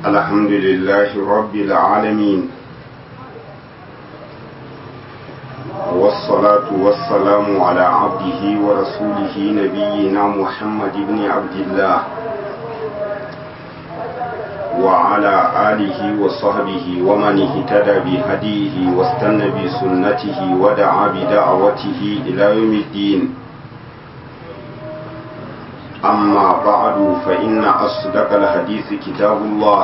الحمد لله رب العالمين والصلاة والسلام على عبده ورسوله نبينا محمد بن عبد الله وعلى آله وصحبه ومن اهتدى بهديه واستنى بسنته ودعا بدعوته إلى يوم الدين أما بعد فإن أصدق الحديث كتاب الله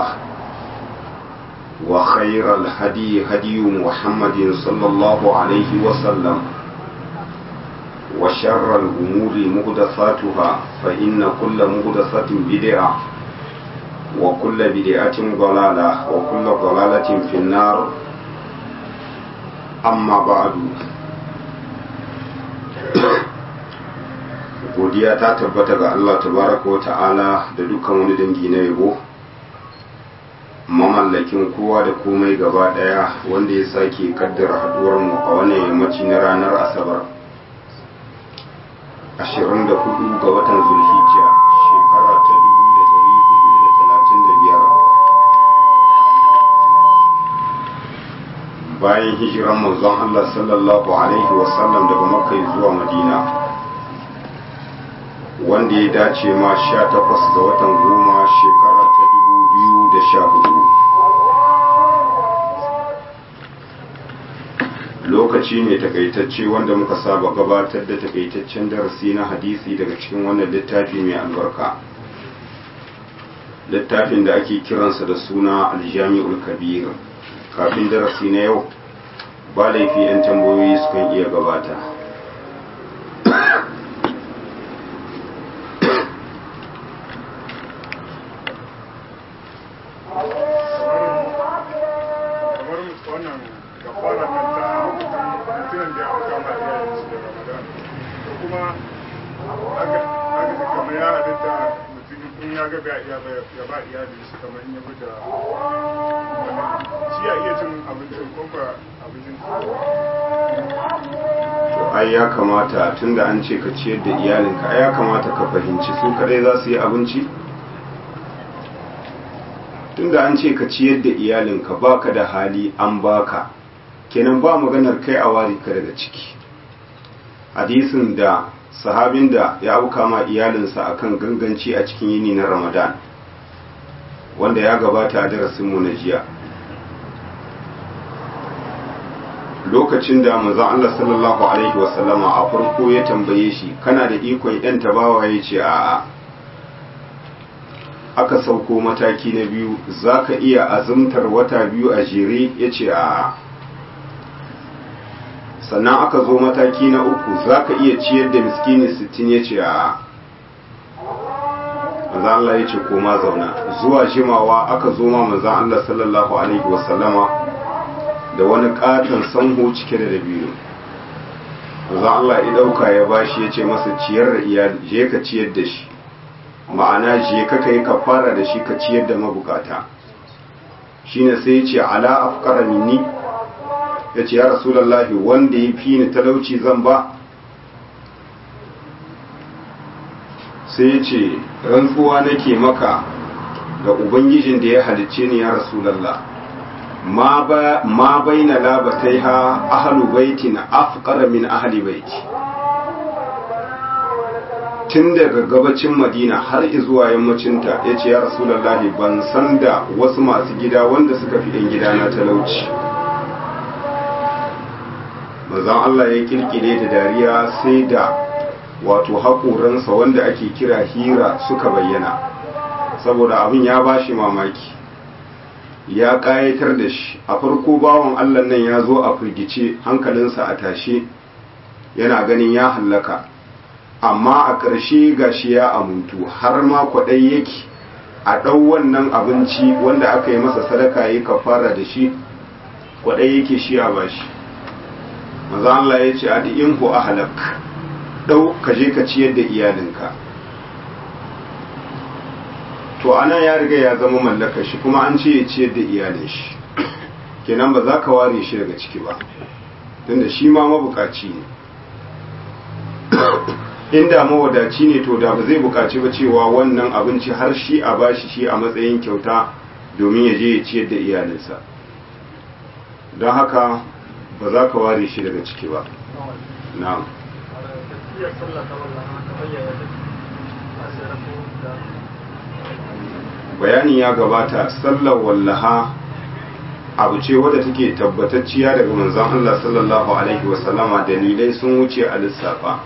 وخير الهدي هدي محمد صلى الله عليه وسلم وشر الأمور مهدثاتها فإن كل مهدثة بدعة وكل بدعة ضلالة وكل ضلالة في النار أما بعد godiya ta tabbata ga Allah tabaraka wa ta'ala da dukkan wani dangi na yabo mamallakin kowa da komai gaba daya wanda ya sake kaddara haduwar mu a wannan yammaci na ranar asabar 24 ga watan zulhijja shekara ta 1435 bayan hijiran manzon Allah sallallahu alaihi wasallam daga makka zuwa madina wanda ya dace ma sha takwas ga watan goma shekara ta dubu biyu da sha hudu lokaci ne takaitacce wanda muka saba gabatar da takaitaccen darasi na hadisi daga cikin wannan littafi mai albarka littafin da ake kiransa da suna aljami'ul kabir kafin darasi na yau ba laifi 'yan tambayoyi sukan iya gabata ai ya kamata tunda an ce ka ciyar da iyalinka ai ya kamata ka fahimci su kadai za su yi abinci tunda an ce ka ciyar da iyalinka baka da hali an baka kenan ba maganar kai a wari ka daga ciki hadisin da sahabin da ya auka ma iyalinsa akan ganganci a cikin yini na ramadan wanda ya gabata a darasinmu na jiya lokacin da manzon Allah sallallahu alaihi wasallama a farko ya tambaye shi kana da ikon yan tabawa ya ce a'a aka sauko mataki na biyu zaka iya azumtar wata biyu a jere ya ce a'a sannan aka zo mataki na uku zaka iya ciyar da miskini sittin ya ce a'a manzon Allah ya ce koma zauna zuwa jimawa aka zo ma manzon Allah sallallahu alaihi wasallama da wani katon sanho cike da dabino manzon Allah ya dauka ya bashi ya ce masa ciyar da iyali je ka ciyar da shi ma'ana je ka kai ka fara da shi ka ciyar da mabukata shine sai ya ce ala afqara minni ya ce ya rasulullahi wanda ya fi ni talauci zan ba sai ya ce rantsuwa nake maka da ubangijin da ya halicce ni ya rasulallah ma bai na labatai ha ahalu baiti na afkara min ahali baiti tun daga gabacin madina har zuwa yammacinta ya ce ya rasulallahi ban san da wasu masu gida wanda suka fi ɗan gida na talauci mazan Allah ya kirkire da dariya sai da wato haƙoransa wanda ake kira hira suka bayyana saboda abin ya bashi mamaki ya ƙayatar da shi a farko bawan Allah nan ya zo a firgice hankalinsa a tashe yana ganin ya hallaka amma a ƙarshe gashi ya amuntu har ma kwaɗai yake a ɗau wannan abinci wanda aka yi masa sadaka yi kafara da shi kwaɗai yake shi a bashi maza Allah ya ce a in a halak ɗau ka je ka ciyar da iyalinka to ana ya riga ya zama mallakar shi kuma an ce ya ciyar da iyalin shi kenan ba za ka ware shi daga ciki ba tunda shi ma mabukaci ne inda mawadaci ne to da ba zai bukaci ba cewa wannan abinci har shi a bashi shi a matsayin kyauta domin ya je ya ciyar da iyalinsa don haka ba za ka ware shi daga ciki ba na'am bayani ya gabata sallar wallaha abu ce wadda take tabbatacciya daga manzon Allah sallallahu alaihi wasallama dalilai sun wuce a lissafa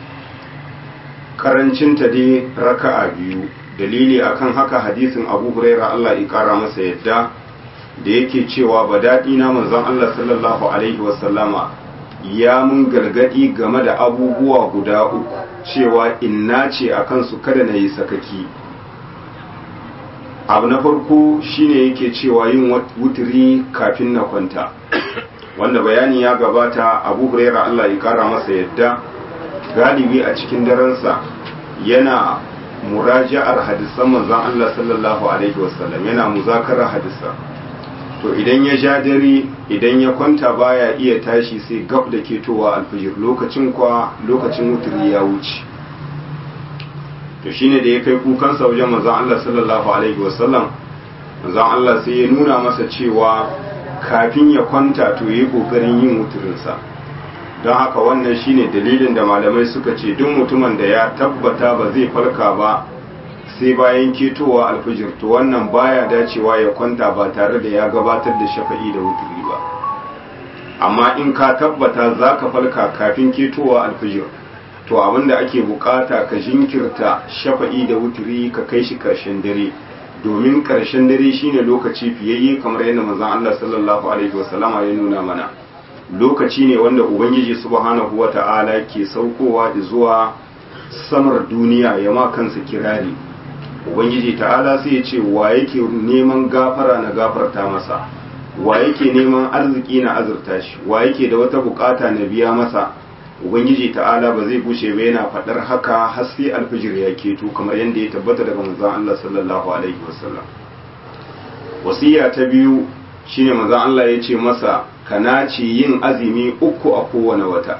karancinta dai raka'a biyu dalili akan haka hadisin abu huraira Allah ya kara masa yadda da yake cewa ba daɗi na manzon Allah sallallahu alaihi wasallama ya mun gargadi game da abubuwa guda uku cewa inna ce a kansu kada na yi sakaki abu na farko shine yake cewa yin wuturi kafin na kwanta wanda bayani ya gabata abu huraira Allah ya kara masa yadda galibi a cikin daransa yana muraja'ar hadisan manzon Allah sallallahu alaihi wasallam yana muzakarar hadisa to idan ya ja dare idan ya kwanta baya iya tashi sai gab da ketowa alfijir lokacin kwa lokacin wuturi ya wuce to shine da ya kai kukansa wajen manzon Allah sallallahu alaihi wasallam manzon Allah sai ya nuna masa cewa kafin ya kwanta to yi kokarin yin wuturinsa don haka wannan shine dalilin da malamai suka ce duk mutumin da ya tabbata ba zai farka ba sai bayan ketowa alfijir to wannan baya dacewa ya kwanta ba tare da ya gabatar da shafa'i da wuturi ba amma in ka tabbata za ka farka kafin ketowa alfijir to abinda ake bukata ka jinkirta shafa'i da wuturi ka kai shi karshen dare domin karshen dare shine lokaci fiyayye kamar yadda manzon Allah sallallahu alaihi wasallama ya nuna mana lokaci ne wanda ubangiji subhanahu wata'ala ke saukowa zuwa samar duniya ya ma kansa kirari ubangiji ta'ala sai ya ce wa yake neman gafara na gafarta masa wa yake neman arziki na azurta shi wa yake da wata bukata na biya masa ubangiji ta'ala ba zai bushe ba yana faɗar haka har sai alfijir ya keto kamar yadda ya tabbata daga manzon Allah sallallahu alaihi wasallam wasiya ta biyu shine manzon Allah ya ce masa kana ce yin azumi uku a kowane wata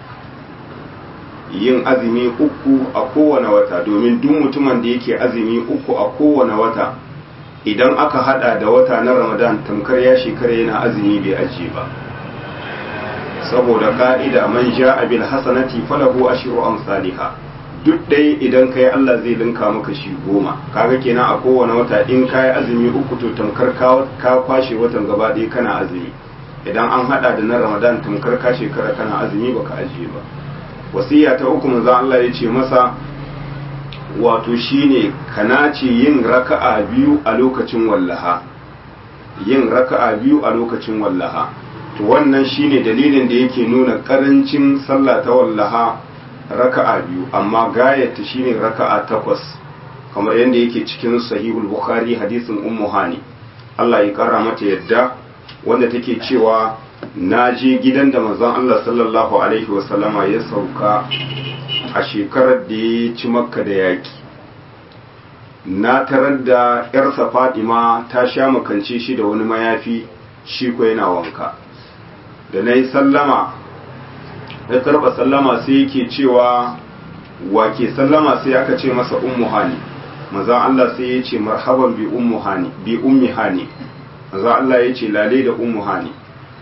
yin azumi uku a kowane wata domin duk mutumin da yake azumi uku a kowane wata idan aka hada da wata na ramadan tamkar ya shekara yana azumi bai ajiye ba saboda ka'ida man ja'a bil hasanati falahu ashru amsalha duk dai idan kai Allah zai linka maka shi goma kaga kenan a kowane wata in kai azumi uku to tamkar ka kwashe watan gaba ɗaya kana azumi idan an hada da na ramadan tamkar ka shekara kana azumi baka ajiye ba wasiya ta uku manzo Allah ya ce masa wato shine kana ce yin raka'a biyu a lokacin wallaha yin raka'a biyu a lokacin wallaha to wannan shine dalilin da yake nuna karancin sallah ta wallaha raka'a biyu amma gayata shine raka'a takwas kamar yadda yake cikin sahihul bukhari hadisin ummu hani Allah ya kara mata yadda wanda take cewa na je gidan da manzon Allah sallallahu alaihi wasallama ya sauka a shekarar da ya ci makka da yaki na tarar da yarsa fadima ta sha makance shi da wani mayafi shi ko yana wanka da na yi sallama ya karba sallama sai yake cewa wake sallama sai aka ce masa ummu hani manzon Allah sai ya ce marhaban bi ummu hani bi ummi hani manzon Allah ya ce lale da ummu hani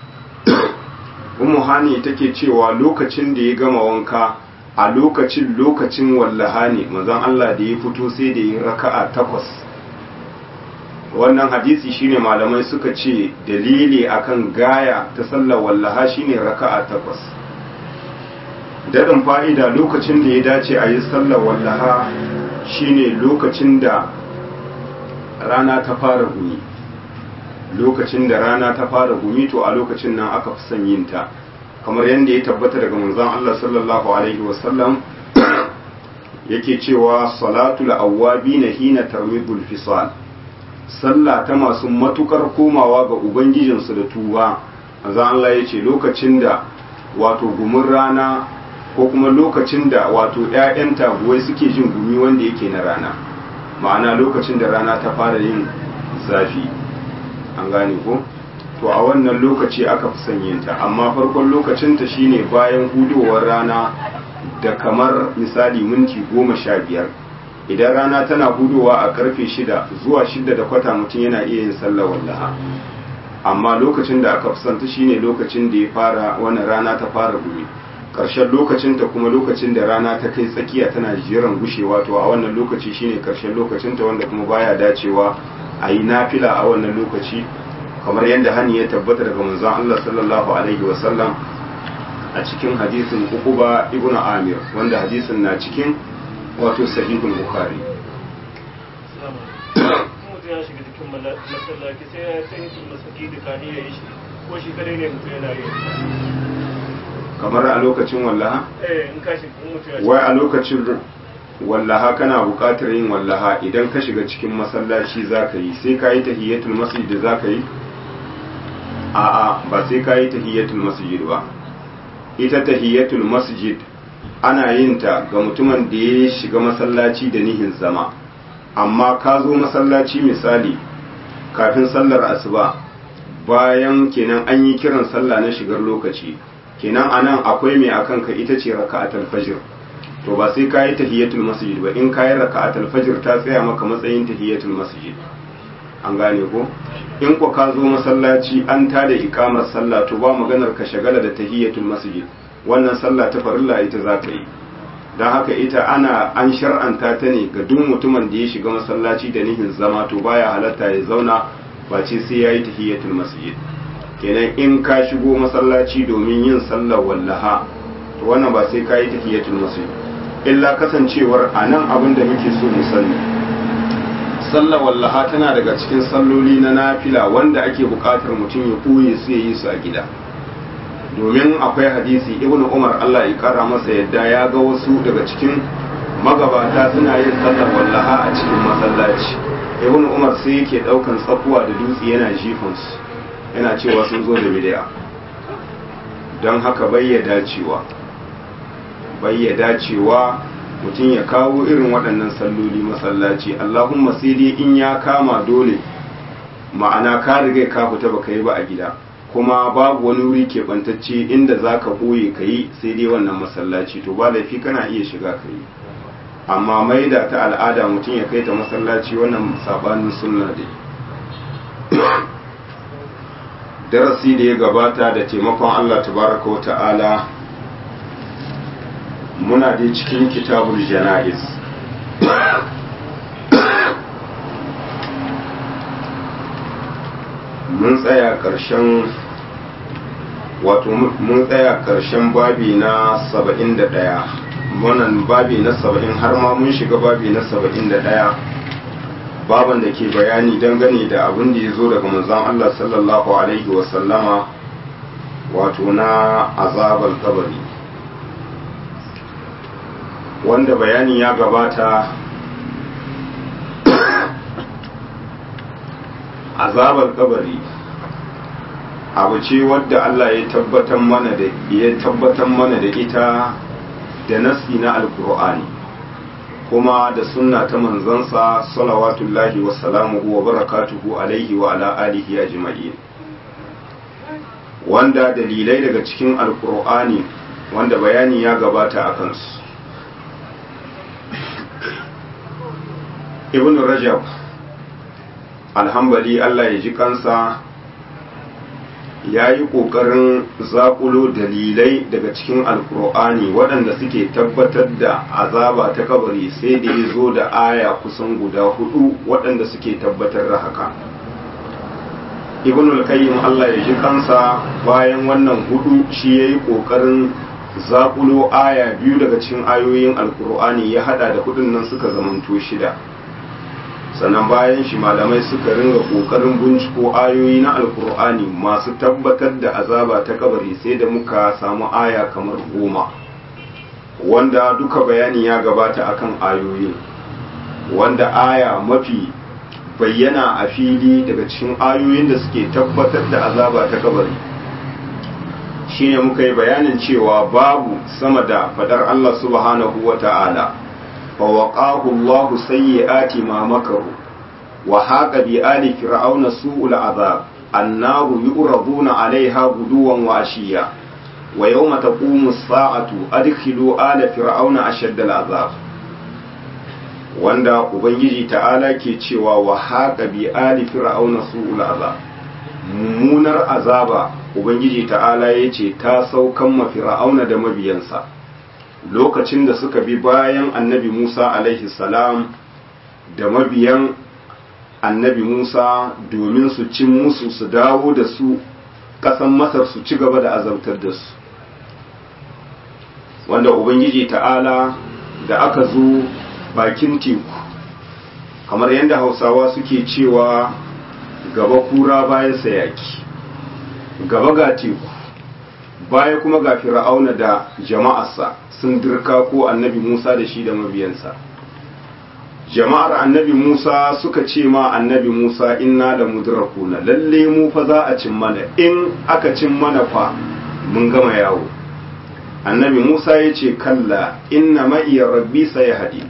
ummu hani take cewa lokacin da ya gama wanka a lokacin lokacin wallaha ne manzon Allah da ya fito sai da ya raka'a takwas wannan hadisi shine malamai suka ce dalili akan gaya ta sallar wallaha shine raka'a takwas daɗin fa'ida lokacin da ya dace a yi sallar wallaha shine lokacin da rana ta fara gumi lokacin da rana ta fara gumi to a lokacin nan aka fi son yin ta kamar yadda ya tabbata daga manzon Allah sallallahu alaihi wasallam yake cewa salatul awwabina hina tarmidul fisal sallah ta masu matukar komawa ga ubangijinsu da tuba manzon Allah ya ce lokacin da wato gumin rana ko kuma lokacin da wato ƴaƴan taguwai suke jin gumi wanda yake na rana ma'ana lokacin da rana ta fara yin zafi an gane ko to a wannan lokaci aka fi sanyinta amma farkon lokacinta shine bayan hudowar rana da kamar misali minti goma sha biyar idan rana tana hudowa a karfe shida zuwa shida da kwata mutum yana iya yin sallar wallaha amma lokacin da aka fusanta shine lokacin da ya fara wannan rana ta fara gumi ƙarshen lokacin ta kuma lokacin da rana ta kai tsakiya tana jiran gushewa to a wannan lokaci shine ƙarshen lokacin ta wanda kuma baya dacewa a yi nafila a wannan lokaci kamar yadda hani ya tabbata daga manzon Allah sallallahu alaihi wasallam a cikin hadisin Uquba ibn Amir wanda hadisin na cikin wato sahihul Bukhari mutum ya shiga cikin masallaci sai ya san yin masaki da kani ya yi shi ko shi kadai ne mutum yana yi kamar a lokacin wallaha eh in ka shiga mutum ya wai a lokacin wallaha kana buƙatar yin wallaha idan ka shiga cikin masallaci za ka yi sai ka yi tahiyyatul masjid da za ka yi a'a ba sai ka yi tahiyyatul masjid ba ita tahiyyatul masjid ana yin ta ga mutumin da ya shiga masallaci da nihin zama amma ka zo masallaci misali kafin sallar asuba bayan kenan an yi kiran sallah na shigar lokaci kenan anan akwai mai akan ka ita ce raka'atul fajr to ba sai kayi tahiyatul masjid ba in kayi raka'atul fajr ta tsaya maka matsayin tahiyatul masjid an gane ko in ko ka zo masallaci an tada ikamar sallah to ba maganar ka shagala da tahiyatul masjid wannan sallah ta farilla ita za ka yi don haka ita ana an shar'anta ta ne ga duk mutumin da ya shiga masallaci da nihin zama to baya halatta ya zauna ba ce sai ya yi tahiyatul masjid kenan in ka shigo masallaci domin yin sallar wallaha to wannan ba sai ka yi tahiyatul masjid illa kasancewar a nan abin da muke so mu sani sallar wallaha tana daga cikin salloli na nafila wanda ake buƙatar mutum ya ɓoye su ya yi su a gida domin akwai hadisi ibnu umar allah ya kara masa yadda ya ga wasu daga cikin magabata suna yin sallar wallaha a cikin masallaci ibnu umar sai yake ɗaukan tsakuwa da dutse yana jifansu yana cewa sun zo da bid'a don haka bai dacewa bai dacewa mutum ya kawo irin waɗannan salloli masallaci allahumma sai dai in ya kama dole ma'ana ka riga ka fita baka yi ba a gida kuma babu wani wuri keɓantacce inda za ka ɓoye ka yi sai dai wannan masallaci to ba laifi kana iya shiga ka yi amma mai da ta al'ada mutum ya kai ta masallaci wannan sabanin sunna dai darasi da ya gabata da taimakon Allah tabaraka wa ta'ala muna dai cikin kitabul jana'iz mun tsaya ƙarshen wato mun tsaya ƙarshen babi na saba'in da ɗaya wannan babi na saba'in har ma mun shiga babi na saba'in da ɗaya baban da ke bayani dangane da abin da ya zo daga manzon Allah sallallahu alaihi wasallama wato na azabar kabari wanda bayani ya gabata azabar kabari abu ce wadda Allah ya tabbatar mana da ya tabbatar mana da ita da nasi na alkur'ani kuma da sunna ta manzansa salawatullahi wa salamuhu wa barakatuhu alaihi wa ala alihi ajma'in wanda dalilai daga cikin alkur'ani wanda bayani ya gabata a kansu ibn rajab alhambali Allah ya ji kansa ya yi ƙoƙarin zaƙulo dalilai daga cikin alkur'ani waɗanda suke tabbatar da azaba ta kabari sai da ya zo da aya kusan guda hudu waɗanda suke tabbatar da haka ibn al-qayyim Allah ya ji kansa bayan wannan hudu shi ya yi ƙoƙarin zaƙulo aya biyu daga cikin ayoyin alkur'ani ya hada da hudun nan suka zamanto shida sannan bayan shi malamai suka ringa kokarin binciko ayoyi na alkur'ani masu tabbatar da azaba ta kabari sai da muka samu aya kamar goma wanda duka bayani ya gabata akan ayoyi wanda aya mafi bayyana a fili daga cikin ayoyin da suke tabbatar da azaba ta kabari shine muka yi bayanin cewa babu sama da fadar Allah subhanahu wa ta'ala فوقاه الله سيئات ما مكروا وحاق بآل فرعون سوء العذاب النار يؤرضون عليها غدوا وعشيا ويوم تقوم الساعة أدخلوا آل فرعون أشد العذاب wanda ubangiji ta'ala ke cewa wa haqa bi ali fir'auna su'ul azab mummunar azaba ubangiji ta'ala yace ta saukan ma fir'auna da mabiyansa lokacin da suka bi bayan annabi Musa alaihi salam da mabiyan annabi Musa domin su cin musu su dawo da su ƙasan Masar su ci gaba da azabtar da su wanda ubangiji ta'ala da aka zo bakin teku kamar yadda hausawa suke cewa gaba kura bayan sayaki gaba ga teku baya kuma ga fir'auna da jama'arsa sun dirka ko annabi musa da shi da mabiyansa jama'ar annabi musa suka ce ma annabi musa inna da mudrakuna lalle mu fa za a cin mana in aka cin mana fa mun gama yawo annabi Musa ya ce kalla inna ma'iya rabbi sai hadi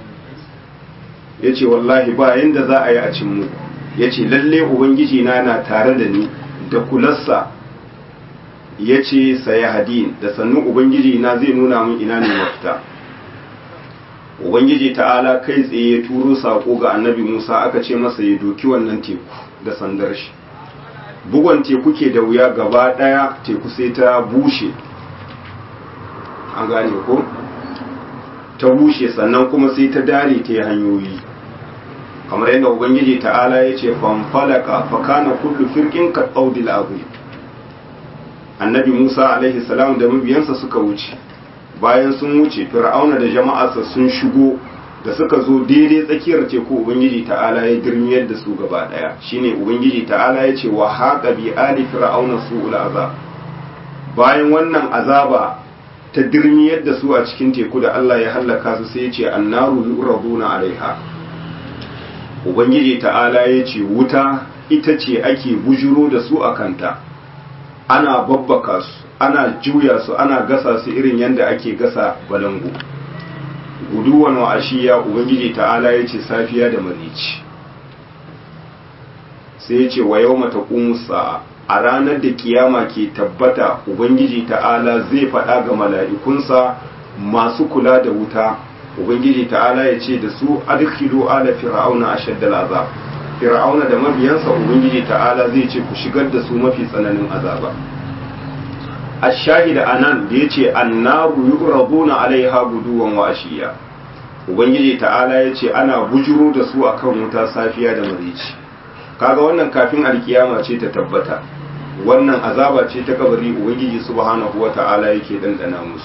ya ce wallahi ba yanda za a yi a cin mu ya ce lalle ubangiji na na tare da ni da kularsa ya ce sai hadi da sannu ubangiji na zai nuna mun ina ne mafita ubangiji ta'ala kai tsaye ya turo sako ga annabi Musa aka ce masa ya doki wannan teku da sandar shi bugon teku ke da wuya gaba daya teku sai ta bushe an gane ko ta bushe sannan kuma sai ta dare ta yi hanyoyi kamar yadda ubangiji ta'ala ya ce fanfalaka fakana kullu firkin ka tsaudil azim annabi musa alaihi salam da mabiyansa suka wuce bayan sun wuce fir'auna da jama'arsa sun shigo da suka zo daidai tsakiyar teku ubangiji ta'ala ya girmiyar da su gaba daya shine ubangiji ta'ala ya ce wa haqa bi ali fir'auna su'ul azab bayan wannan azaba ta dirmiyar da su a cikin teku da Allah ya hallaka su sai ya ce annaru yuraduna alaiha ubangiji ta'ala ya ce wuta ita ce ake bujuro da su a kanta ana babbaka su ana juya su ana gasa su irin yadda ake gasa balangu guduwan wa ashiya ubangiji ta'ala ya ce safiya da marici sai ya ce wa yau mata sa'a a ranar da kiyama ke tabbata ubangiji ta'ala zai faɗa ga mala'ikunsa masu kula da wuta ubangiji ta'ala ya ce da su adkhilu ala fir'auna ashaddal azab fir'auna da mabiyansa ubangiji ta'ala zai ce ku shigar da su mafi tsananin azaba ash-shahida anan da yace annaru yuraduna alaiha guduwan wa ashiya ubangiji ta'ala ya ce ana bujuro da su akan wuta safiya da marici kaga wannan kafin alkiyama ce ta tabbata wannan azaba ce ta kabari ubangiji subhanahu wata'ala yake dandana musu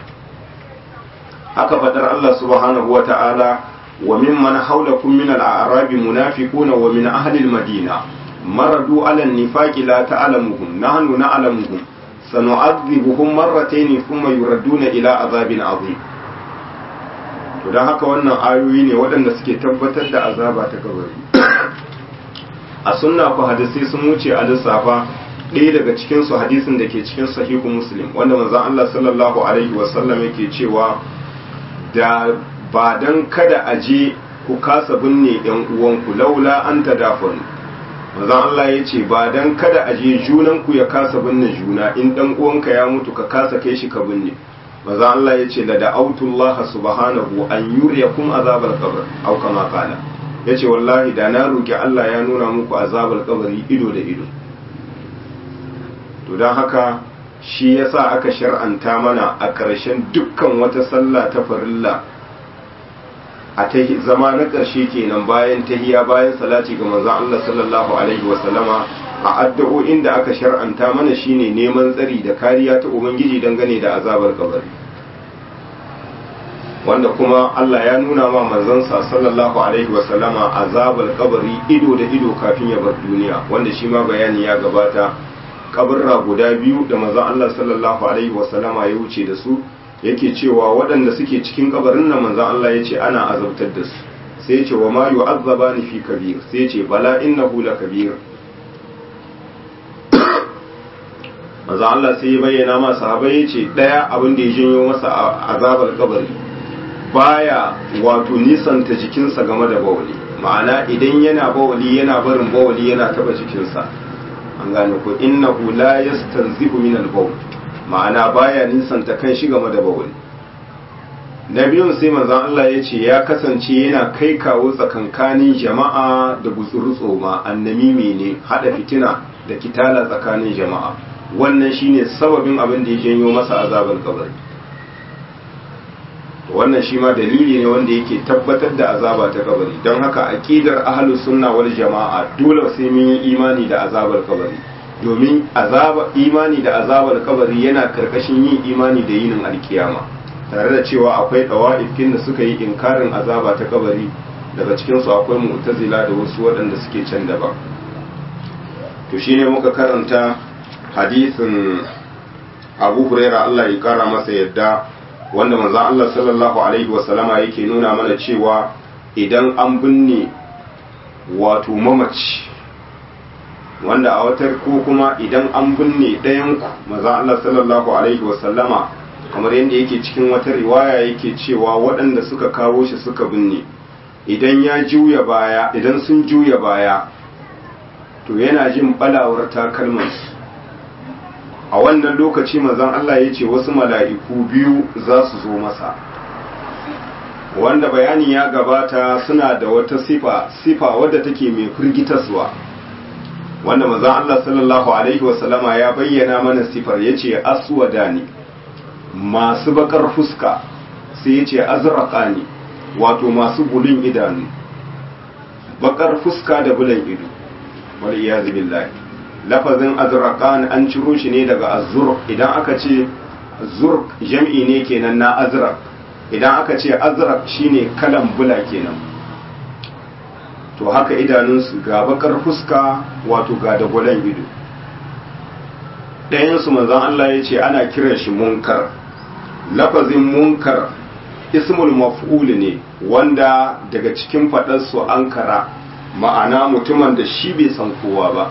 haka fadar Allah subhanahu wata'ala wa mimman hawlakum min al-a'rab munafiquna wa min ahli al-madina maradu ala an-nifaqi la ta'lamuhum nahnu na'lamuhum sanu'adhibuhum marratayn thumma yuradduna ila azabin azim to dan haka wannan ayoyi ne waɗanda suke tabbatar da azaba ta kabari a sunna ku hadisi sun wuce a lissafa ɗaya daga cikin su hadisin da ke cikin sahihu muslim wanda manzon Allah sallallahu alaihi wasallam yake cewa da ba dan kada a je ku kasa binne yan uwanku laula an tadafun manzon Allah ya ce ba dan kada a je junan ku ya kasa binne juna in dan uwanka ya mutu ka kasa kai shi ka binne manzon Allah ya ce la da'autullaha subhanahu an yuriyakum azabal qabr au kama qala yace wallahi da na roki Allah ya nuna muku azabal qabri ido da ido to don haka shi yasa aka shar'anta mana a ƙarshen dukkan wata sallah ta farilla a ta zama na ƙarshe kenan bayan tahiya bayan salati ga manzon Allah sallallahu alaihi wa sallama a addu'o'in da aka shar'anta mana shine neman tsari da kariya ta ubangiji dangane da azabar kabari wanda kuma Allah ya nuna ma manzansa sallallahu alaihi wa sallama azabar kabari ido da ido kafin ya bar duniya wanda shi ma bayani ya gabata kabarra guda biyu da manzon Allah sallallahu alaihi wasallama ya wuce da su yake cewa waɗanda suke cikin kabarin nan manzon Allah ya ce ana azabtar da su sai ya ce wa ma yu'azzabani fi kabir sai ya ce bala innahu la kabir manzon Allah sai ya bayyana ma sahabbai ya ce daya abin da ya janyo masa azabar kabari baya wato nisanta jikinsa game da bawali ma'ana idan yana bawali yana barin bawali yana taba jikinsa an gane ko innahu la yastanzihu min al-bawl ma'ana baya nisanta kan shi game da bawl na biyun sai manzon Allah ya ce ya kasance yana kai kawo tsakankanin jama'a da gutsuru tsoma annamimi ne hada fitina da kitala tsakanin jama'a wannan shine sababin abin da ya janyo masa azabar kabari wannan shi ma dalili ne wanda yake tabbatar da azaba ta kabari don haka aqidar ahlus sunna wal jama'a dole sai mun yi imani da azabar kabari domin azaba imani da azabar kabari yana karkashin yin imani da yinin alkiyama tare da cewa akwai dawa'ifin da suka yi inkarin azaba ta kabari daga cikin su akwai mu'tazila da wasu waɗanda suke can daban to shine muka karanta hadisin Abu Hurairah Allah ya kara masa yadda wanda manzon Allah sallallahu alaihi wasallama yake nuna mana cewa idan an binne wato mamaci wanda a watar ko kuma idan an binne ɗayan ku manzon Allah sallallahu alaihi wasallama kamar yadda yake cikin wata riwaya yake cewa waɗanda suka kawo shi suka binne idan ya juya baya idan sun juya baya to yana jin balawar takalmansu a wannan lokaci manzon Allah ya ce wasu mala'iku biyu za su zo masa wanda bayani ya gabata suna da wata sifa sifa wadda take mai firgitaswa wanda manzon Allah sallallahu alaihi wasallama ya bayyana mana sifar ya ce aswada ne masu bakar fuska sai ya ce azraka ne wato masu bulin idanu bakar fuska da bulan ido wal iyazu billahi lafazin azraqan an ciro shi ne daga azur idan aka ce zur jam'i ne kenan na azraq idan aka ce azraq shine kalan bula kenan to haka idanunsu ga bakar fuska wato ga da gwalan ido ɗayansu manzon Allah ya ce ana kiran shi munkar lafazin munkar ismul maf'ul ne wanda daga cikin faɗarsu ankara ma'ana mutumin da shi bai san kowa ba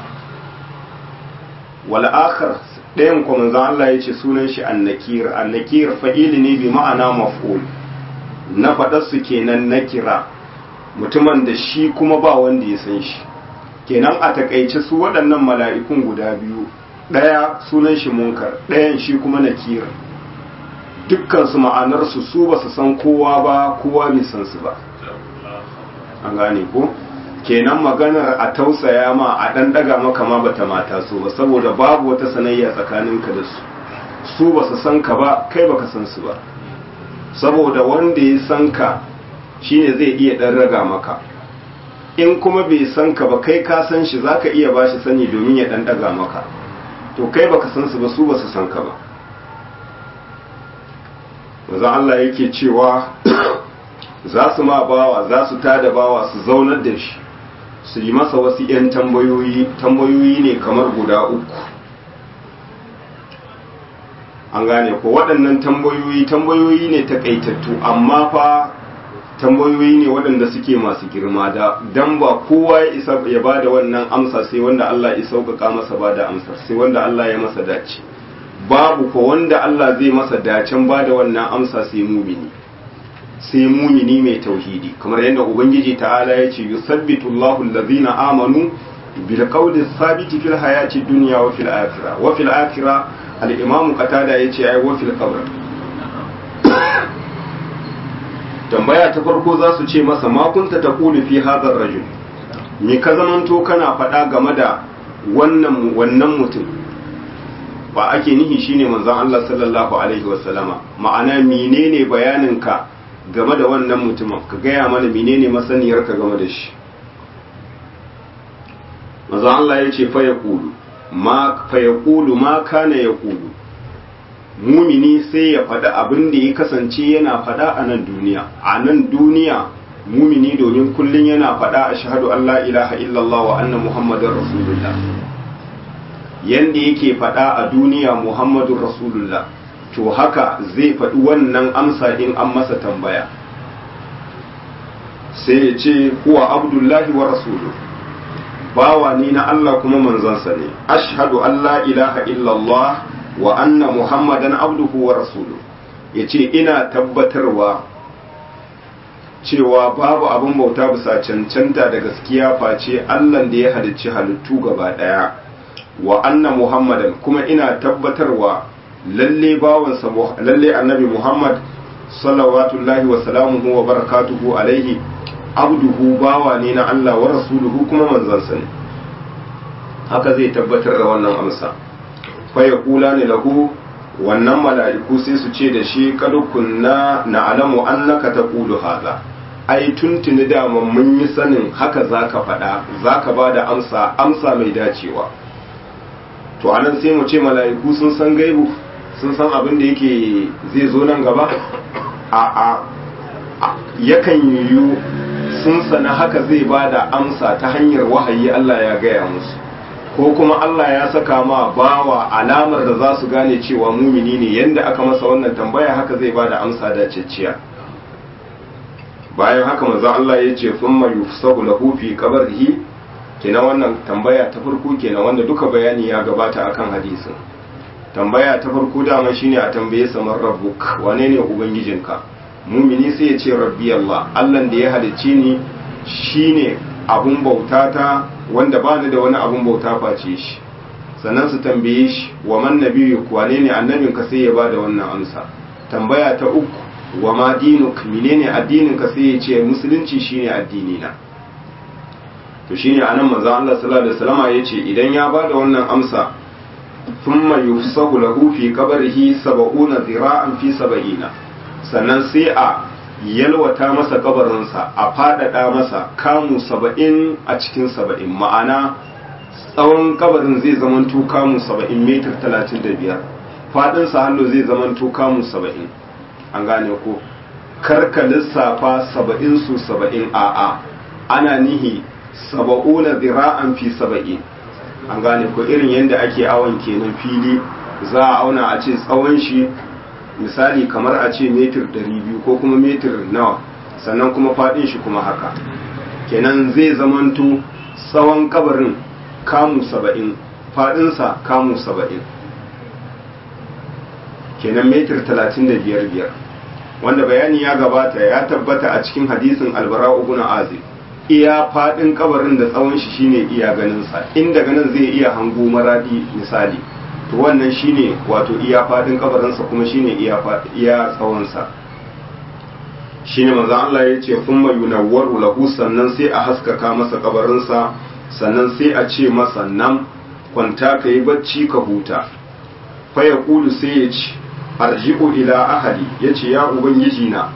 wal akhar ɗayan kuma manzon Allah ya ce sunan shi annakir annakir fa'ili ne bi ma'ana maf'ul na faɗarsu kenan nakira mutumin da shi kuma ba wanda ya san shi kenan a takaice su waɗannan mala'ikun guda biyu ɗaya sunan shi munkar ɗayan shi kuma nakir dukkansu ma'anarsu su ba su san kowa ba kowa bai san su ba an gane ko kenan maganar a tausaya ma a ɗan ɗaga maka ma bata mata so ba saboda babu wata sanayya tsakaninka da su su ba su san ka ba kai baka san su ba saboda wanda ya san ka shine zai iya ɗan raga maka in kuma bai san ka ba kai ka san shi zaka iya bashi sani domin ya ɗan ɗaga maka to kai baka san su ba su ba su san ka ba maza Allah yake cewa za su ma bawa za su tada bawa su zaunar da shi su yi masa wasu 'yan tambayoyi tambayoyi ne kamar guda uku an gane ko waɗannan tambayoyi tambayoyi ne takaitattu amma fa tambayoyi ne waɗanda suke masu girma da dan ba kowa ya isa ya ba da wannan amsa sai wanda Allah ya sauƙaƙa masa ba da amsar sai wanda Allah ya masa dace babu ko wanda Allah zai masa dacen ba da wannan amsa sai mumini sai mumini mai tauhidi kamar yadda ubangiji ta'ala ya ce yusabbitu Allahu allazina amanu bil qawli thabiti fil hayati dunya wa fil akhirah wa fil akhirah al-imam qatada yace ai wa fil qabr tambaya ta farko za su ce masa ma kunta taqulu fi hadha ar-rajul me ka zamanto kana faɗa game da wannan wannan mutum ba ake nihi shine manzon Allah sallallahu alaihi wasallama ma'ana menene bayaninka game da wannan mutumin ka gaya mana menene masaniyarka game da shi manzon Allah ya ce fa yaqulu ma fa yaqulu ma kana yaqulu mumini sai ya faɗa abin da ya kasance yana faɗa a nan duniya a nan duniya mumini domin kullum yana faɗa a shahadu Allah ilaha illallah wa anna muhammadar rasulullah yanda yake faɗa a duniya muhammadun rasulullah to haka zai faɗi wannan amsa in an masa tambaya sai ya ce huwa abdullahi wa rasulu bawa ni na Allah kuma manzansa ne ashhadu an la ilaha illallah wa anna muhammadan abduhu wa rasulu yace ina tabbatarwa cewa babu abin bauta bisa cancanta da gaskiya face Allah da ya halicci halittu gaba daya wa anna muhammadan kuma ina tabbatarwa lalle bawansa lalle annabi muhammad salawatullahi wa salamuhu wa barakatuhu alaihi abduhu bawa ne na Allah wa rasuluhu kuma manzansa ne haka zai tabbatar da wannan amsa fa yaqula ne lahu wannan mala'iku sai su ce da shi kad kunna na'lamu annaka taqulu hadha ai tuntuni da mun yi sanin haka zaka faɗa zaka bada amsa amsa mai dacewa to anan sai mu ce mala'iku sun san gaibu sun san abin da yake zai zo nan gaba a a yakan yiwu sun sana haka zai bada amsa ta hanyar wahayi Allah ya gaya musu ko kuma Allah ya saka ma bawa alamar da za su gane cewa mumini ne yanda aka masa wannan tambaya haka zai bada amsa da cicciya bayan haka manzo Allah ya ce thumma yufsahu lahu fi qabrihi kenan wannan tambaya ta farko kenan wanda duka bayani ya gabata akan hadisin tambaya ta farko dama shine a tambaye sa man rabbuk wane ne ubangijinka mumini sai ya ce rabbi Allah Allah da ya halicce ni shine abun bautata wanda ba ni da wani abun bauta face shi sannan su tambaye shi wa man nabiyyu wane ne annabinka sai ya bada wannan amsa tambaya ta uku wa ma dinuk menene addinin ka sai ya ce musulunci shine addini na to shine anan manzo Allah sallallahu alaihi wasallam yace idan ya bada wannan amsa thumma yufsahu lahu fi qabrihi 70 zira'an fi 70 sannan sai a yalwata masa kabarinsa a fadada masa kamu 70 a cikin 70 ma'ana tsawon kabarin zai zamanto kamu 70 metar 35 fadin sa hallo zai zamanto kamu 70 an gane ko karka lissafa 70 su 70 a'a ana nihi saba'una zira'an fi saba'in an gane ko irin yadda ake awon kenan fili za a auna a ce tsawon shi misali kamar a ce metir 200 ko kuma metir nawa sannan kuma fadin shi kuma haka kenan zai zamanto tsawon kabarin kamu saba'in fadinsa kamu saba'in kenan metir 35 biyar wanda bayani ya gabata ya tabbata a cikin hadisin albara ibn azib iya fadin kabarin da tsawon shi shine iya ganinsa inda ganin zai iya hango maradi misali to wannan shine wato iya fadin kabarinsa kuma shine iya iya tsawonsa shine manzon Allah ya ce thumma yunawwaru lahu sannan sai a haskaka masa kabarinsa sannan sai a ce masa nan kwanta ka yi bacci ka huta fa yaqulu sai ya ce arji'u ila ahli yace ya ubangiji na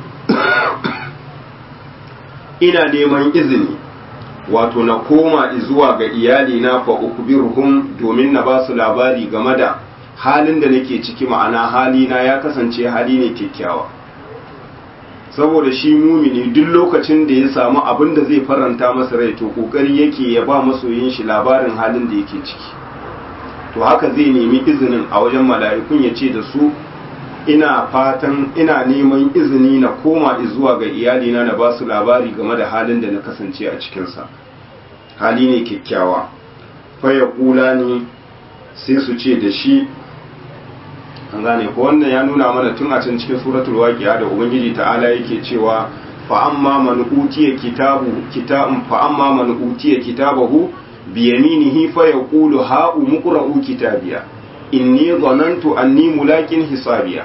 ina neman izini wato na koma zuwa ga iyali na fa ukbiruhum domin na ba su labari game da halin da nake ciki ma'ana hali na ya kasance hali ne kyakkyawa saboda shi mumini duk lokacin da ya samu abin da zai faranta masa rai to kokari yake ya ba masoyin shi labarin halin da yake ciki to haka zai nemi izinin a wajen mala'ikun ya ce da su ina fatan ina neman izini na koma zuwa ga iyalina na ba su labari game da halin da na kasance a cikinsa hali ne kyakkyawa faya kula ne sai su ce da shi an gane ko wannan ya nuna mana tun a can cikin suratul waqi'a da ubangiji ta'ala yake cewa fa amma man utiya kitabu kitabun fa amma man utiya kitabahu bi yaminihi fa yaqulu ha umqra'u kitabiya inni dhanantu anni mulakin hisabiya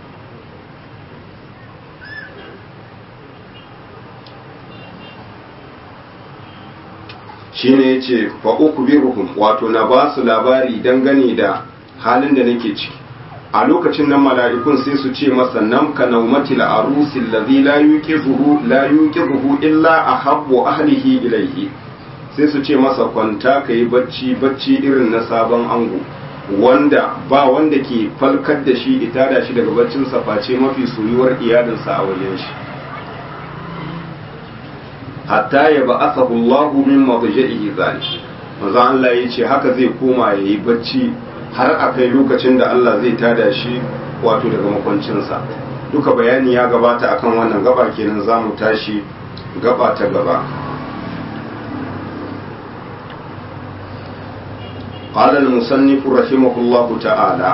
shine yace fa ukbiruhum wato na ba su labari dangane da halin da nake ciki a lokacin nan mala'ikun sai su ce masa nam ka naumatil arusi allazi la yuqizuhu la yuqizuhu illa ahabbu ahlihi ilayhi sai su ce masa kwanta kai bacci bacci irin na sabon ango wanda ba wanda ke falkar da shi ita da shi daga baccin sa face mafi soyuwar iyalinsa a wajen shi hatta ya ba'athahu Allahu min madja'ihi zalik manzo Allah yace haka zai koma yayi bacci har a kai lokacin da Allah zai tada shi wato daga makwancinsa duka bayani ya gabata akan wannan gaba kenan za mu tashi gaba ta gaba قال المصنف رحمه الله تعالى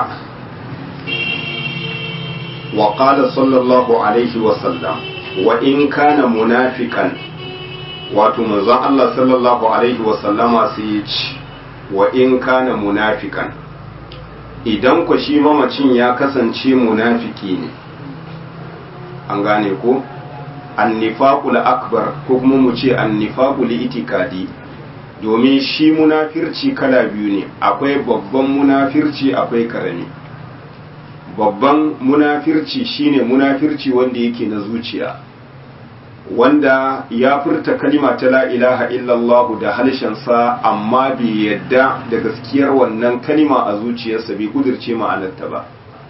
وقال صلى الله عليه وسلم وإن كان منافقا wato manzon Allah sallallahu alaihi wasallama sai ya ce wa in kana munafikan idan ku shi mamacin ya kasance munafiki ne an gane ko annifaqul akbar ko kuma mu ce annifaqul itikadi domin shi munafirci kala biyu ne akwai babban munafirci akwai karami babban munafirci shine munafirci wanda yake na zuciya wanda ya furta kalima ta la ilaha illallah da halshensa amma bai yadda da gaskiyar wannan kalima a zuciyarsa bai kudirce ma'anarta ba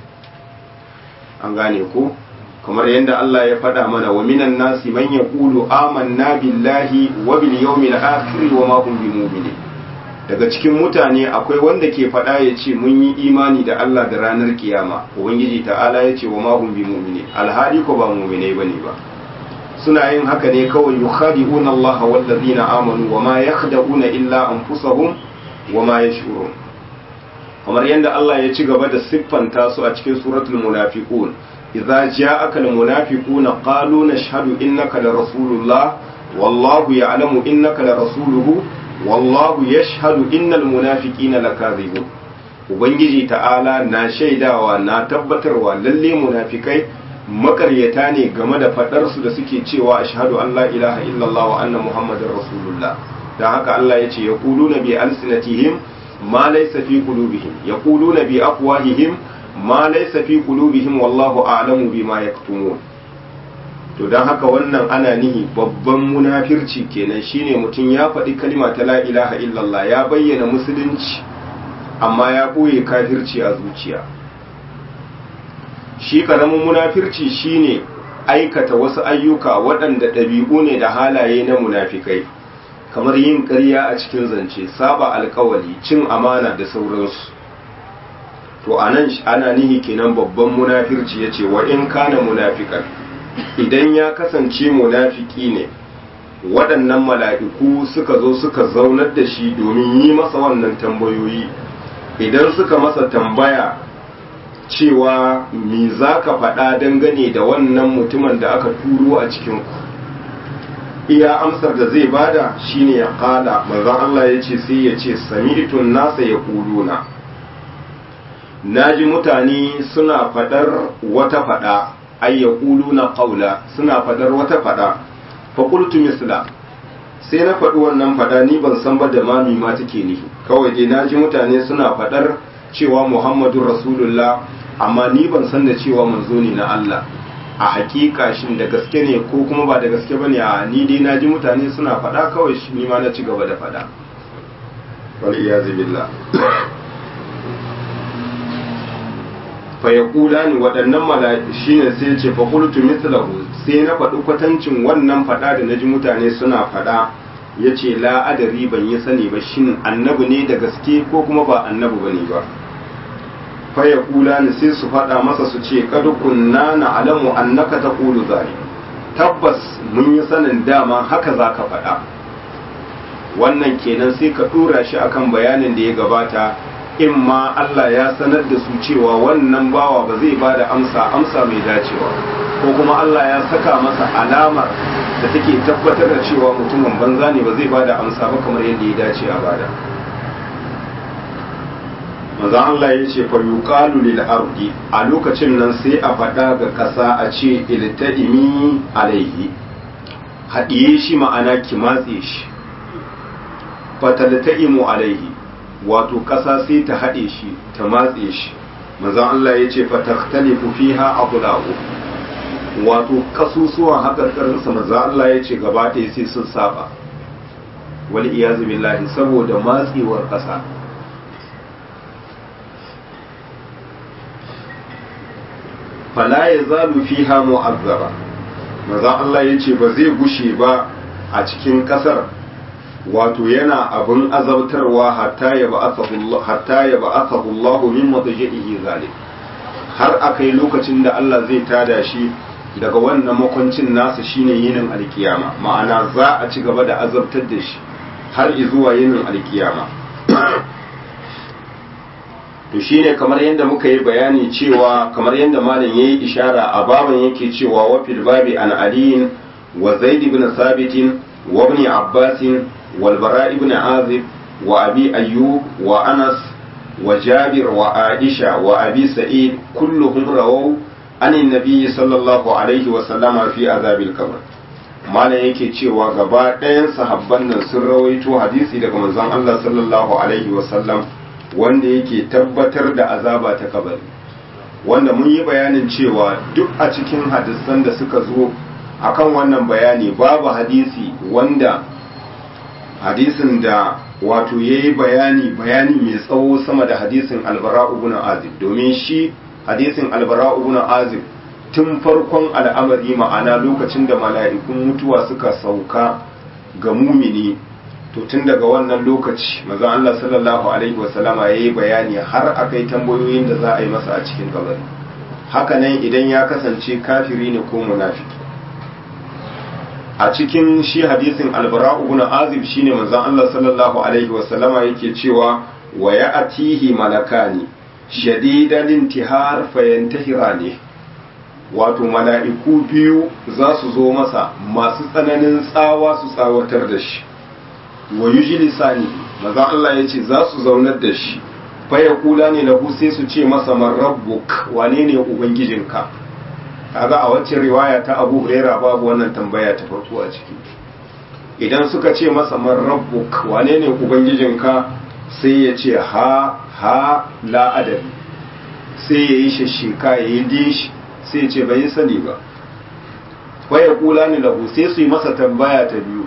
an gane ko kamar yadda Allah ya faɗa mana wa minan nasi man yaqulu amanna billahi wa bil yawmil akhir wa ma hum bimu'minin daga cikin mutane akwai wanda ke faɗa ya ce mun yi imani da Allah da ranar kiyama ubangiji ta'ala ya ce wa ma hum bimu'minin alhali ko ba mu'minai bane ba suna yin haka ne kawai yukhadi'una Allah wal ladina amanu wa ma yakhda'una illa anfusahum wa ma yash'urun kamar yadda Allah ya ci gaba da siffanta su a cikin suratul munafiqun idza ja'aka al munafiquna qalu nashhadu innaka la rasulullah wallahu ya'lamu innaka la rasuluhu wallahu yashhadu innal munafiqina lakadhibun ubangiji ta'ala na shaidawa na tabbatarwa lalle munafikai makaryata ne game da faɗarsu da suke cewa ashhadu an la ilaha illallah wa anna muhammadar rasulullah dan haka Allah ya ce ya na bi alsinatihim ma laysa fi qulubihim yaquluna bi afwahihim ma laysa fi qulubihim wallahu a'lamu bima yaktumun to dan haka wannan ana nihi babban munafirci kenan shine mutum ya faɗi kalma ta la ilaha illallah ya bayyana musulunci amma ya ɓoye kafirci a zuciya shi karamin munafirci shine aikata wasu ayyuka waɗanda ɗabi'u ne da halaye na munafikai kamar yin ƙarya a cikin zance saba alkawali cin amana da sauransu to anan ana nihi kenan babban munafirci ya ce wa in kana munafikan idan ya kasance munafiki ne waɗannan mala'iku suka zo suka zaunar da shi domin yi masa wannan tambayoyi idan suka masa tambaya cewa me za ka faɗa dangane da wannan mutumin da aka turo a cikinku iya amsar da zai bada shine ya kala manzon Allah ya ce sai ya ce sami'tun nasa ya kuluna naji mutane suna faɗar wata faɗa ay ya kuluna qawla suna faɗar wata faɗa fa qultu misla sai na faɗi wannan faɗa ni ban san ba da mami ma take nihi kawai dai naji mutane suna faɗar cewa Muhammadun Rasulullah amma ni ban san da cewa manzo ne na Allah a hakika shin da gaske ne ko kuma ba da gaske bane a ni dai naji mutane suna faɗa kawai ni ma na ci gaba da faɗa wal iyaz billah fa yaqulani waɗannan mala'iku shine sai ya ce fa qultu mithlahu sai na faɗi kwatancin wannan faɗa da naji mutane suna faɗa yace la adari ban yi sani ba shin annabi ne da gaske ko kuma ba annabi bane ba faya kula ni sai su faɗa masa su ce kad kunna na alamu annaka taqulu zalik tabbas mun yi sanin dama haka zaka faɗa wannan kenan sai ka dora shi akan bayanin da ya gabata in ma Allah ya sanar da su cewa wannan bawa ba zai bada amsa amsa mai dacewa ko kuma Allah ya saka masa alamar da take tabbatar da cewa mutumin banza ne ba zai bada amsa ba kamar yadda ya dace a bada maza Allah ya ce fa yuqalu lil ardi a lokacin nan sai a faɗa ga ƙasa a ce ilta'imi alaihi haɗiye shi ma'ana ki matse shi fatalta'imu alaihi wato ƙasa sai ta haɗe shi ta matse shi maza Allah ya ce fatakhtalifu fiha aqla'u wato kasusuwan haƙarƙarinsa maza Allah ya ce gaba ɗaya sai sun saba wal iyazu billahi saboda matsewar ƙasa fala ya zalu fiha mu'azzaba maza Allah ya ce ba zai gushe ba a cikin kasar wato yana abin azabtarwa hatta ya ba'athahu Allah min madji'ihi zalim har akai lokacin da Allah zai tada shi daga wannan makwancin nasa shine yinin alkiyama ma'ana za a ci gaba da azabtar da shi har zuwa yinin alkiyama to shine kamar yadda muka yi bayani cewa kamar yadda malam yayi ishara a baban yake cewa wa fil babi an aliyin wa zaid ibn thabit wa ibn abbas wal bara ibn azib wa abi ayyub wa anas wa jabir wa aisha wa abi sa'id kulluhum rawaw anin nabi sallallahu alaihi wa sallama fi azabil qabr malam yake cewa gaba ɗayan sahabban nan sun rawaito hadisi daga manzon Allah sallallahu alaihi wa sallam wanda yake tabbatar da azaba ta kabari wanda mun yi bayanin cewa duk a cikin hadisan da suka zo akan wannan bayani babu hadisi wanda hadisin da wato ya yi bayani bayani mai tsawo sama da hadisin albara ibn azib domin shi hadisin albara ibn azib tun farkon al'amari ma'ana lokacin da mala'ikun mutuwa suka sauka ga mumini to tun daga wannan lokaci mazan Allah sallallahu alaihi wasallama ya yi bayani har akai tambayoyin da za a yi masa a cikin kabari hakanan idan ya kasance kafiri ne ko munafiki a cikin shi hadisin albara ibn azib shine manzon Allah sallallahu alaihi wasallama yake cewa wa ya'tihi malakani shadidan intihar fayantahirani wato mala'iku biyu za su zo masa masu tsananin tsawa su tsawatar da shi wa yujlisani manzon Allah yace za su zaunar da shi fa yaqula ne lahu sai su ce masa man rabbuk wane ne ubangijinka kaga a wacce riwaya ta Abu Huraira babu wannan tambaya ta farko a ciki idan suka ce masa man rabbuk wane ne ubangijinka sai ya ce ha ha la adabi sai ya yi shashika ya yi dish sai ya ce bai sani ba waya kula ni lahu sai su yi masa tambaya ta biyu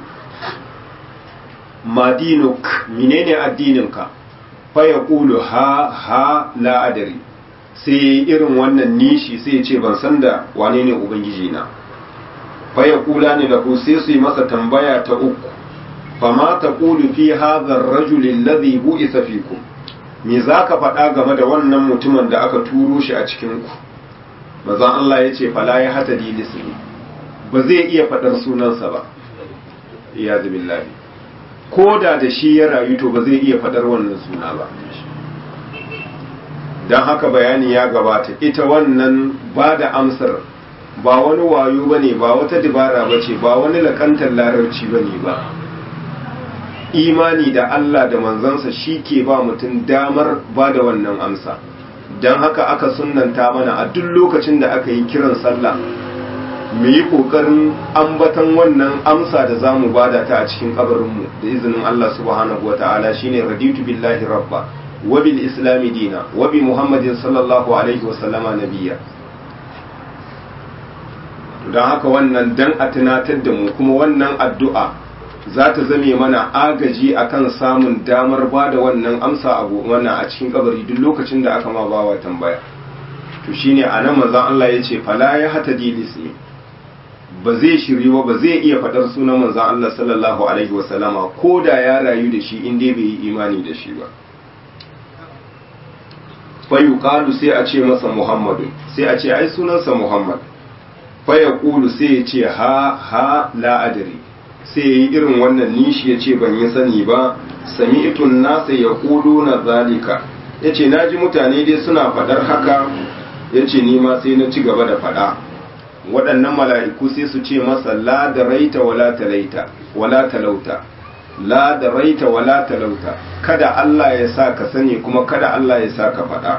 madinuk menene addininka fa ya kulu ha ha la adari sai irin wannan nishi sai ce ban san da wane ne ubangiji na faya kula ne da sai su yi masa tambaya ta uku fama ta kulu fi hadhar rajul alladhi bu'isa fikum me zaka faɗa game da wannan mutumin da aka turo shi a cikin ku manzon Allah ya ce fala ya hata dilisni ba zai iya faɗar sunansa ba ya billahi ko da da shi ya rayu to ba zai iya faɗar wannan suna ba don haka bayani ya gabata ita wannan ba da amsar ba wani wayo ba ne ba wata dabara ba ce ba wani lakantar larabci ba ne ba imani da Allah da manzansa shi ke ba mutum damar ba da wannan amsa don haka aka sunanta mana a duk lokacin da aka yi kiran sallah mu yi ƙoƙarin ambatan wannan amsa da za mu bada ta a cikin kabarinmu da izinin Allah subhanahu wa ta'ala shine raditu billahi rabba وبالإسلام دينا وبمحمد صلى الله عليه وسلم نبيا don haka wannan dan a tunatar da mu kuma wannan addu'a za ta zame mana agaji akan samun damar ba da wannan amsa a wannan a cikin kabari duk lokacin da aka ma bawa tambaya to shine a nan manzon Allah ya ce fala ya hata dilismi ba zai shiri ba ba zai iya faɗar sunan manzon Allah sallallahu alaihi wasallama ko da ya rayu da shi in dai bai yi imani da shi ba fayuqalu sai a ce masa muhammadu sai a ce ai sunansa muhammad fayaqulu sai ya ce ha ha la adri sai yi irin wannan nishi ya ce ban yi sani ba sami'tun nasa yaquluna zalika yace naji mutane dai suna fadar haka yace ni ma sai na ci gaba da fada waɗannan mala'iku sai su ce masa la da raita wala talaita wala talauta la da raita wala talauta kada Allah ya sa ka sani kuma kada Allah ya sa ka faɗa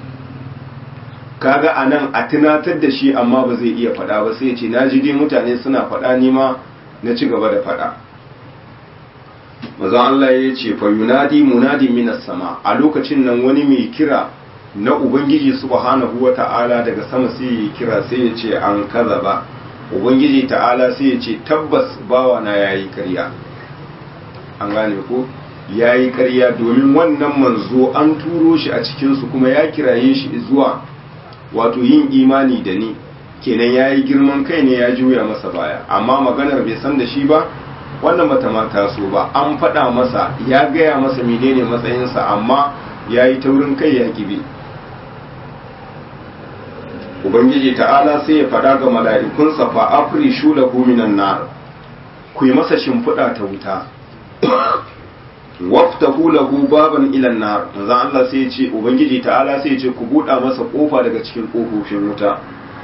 kaga anan a tunatar da shi amma ba zai iya faɗa ba sai ce naji dai mutane suna faɗa ni ma na ci gaba da faɗa mazan Allah ya ce fa yunadi munadi minas sama a lokacin nan wani mai kira na ubangiji subhanahu wata'ala daga sama sai ya kira sai ya ce an kaza ba ubangiji ta'ala sai ya ce tabbas bawa na yayi karya an gane ko ya yi karya domin wannan manzo an turo shi a cikinsu kuma ya kiraye shi zuwa wato yin imani da ni kenan ya yi girman kai ne ya juya masa baya amma maganar bai san da shi ba wannan bata ma taso ba an faɗa masa ya gaya masa menene matsayinsa amma ya yi taurin kai ya kibe ubangiji ta'ala sai ya faɗa ga mala'ikunsa fa afrishu lahu minan nar ku yi masa shimfiɗa ta wuta waftahu lahu baban ila nar manzo Allah sai ya ce ubangiji ta'ala sai ya ce ku buɗa masa kofa daga cikin kofofin wuta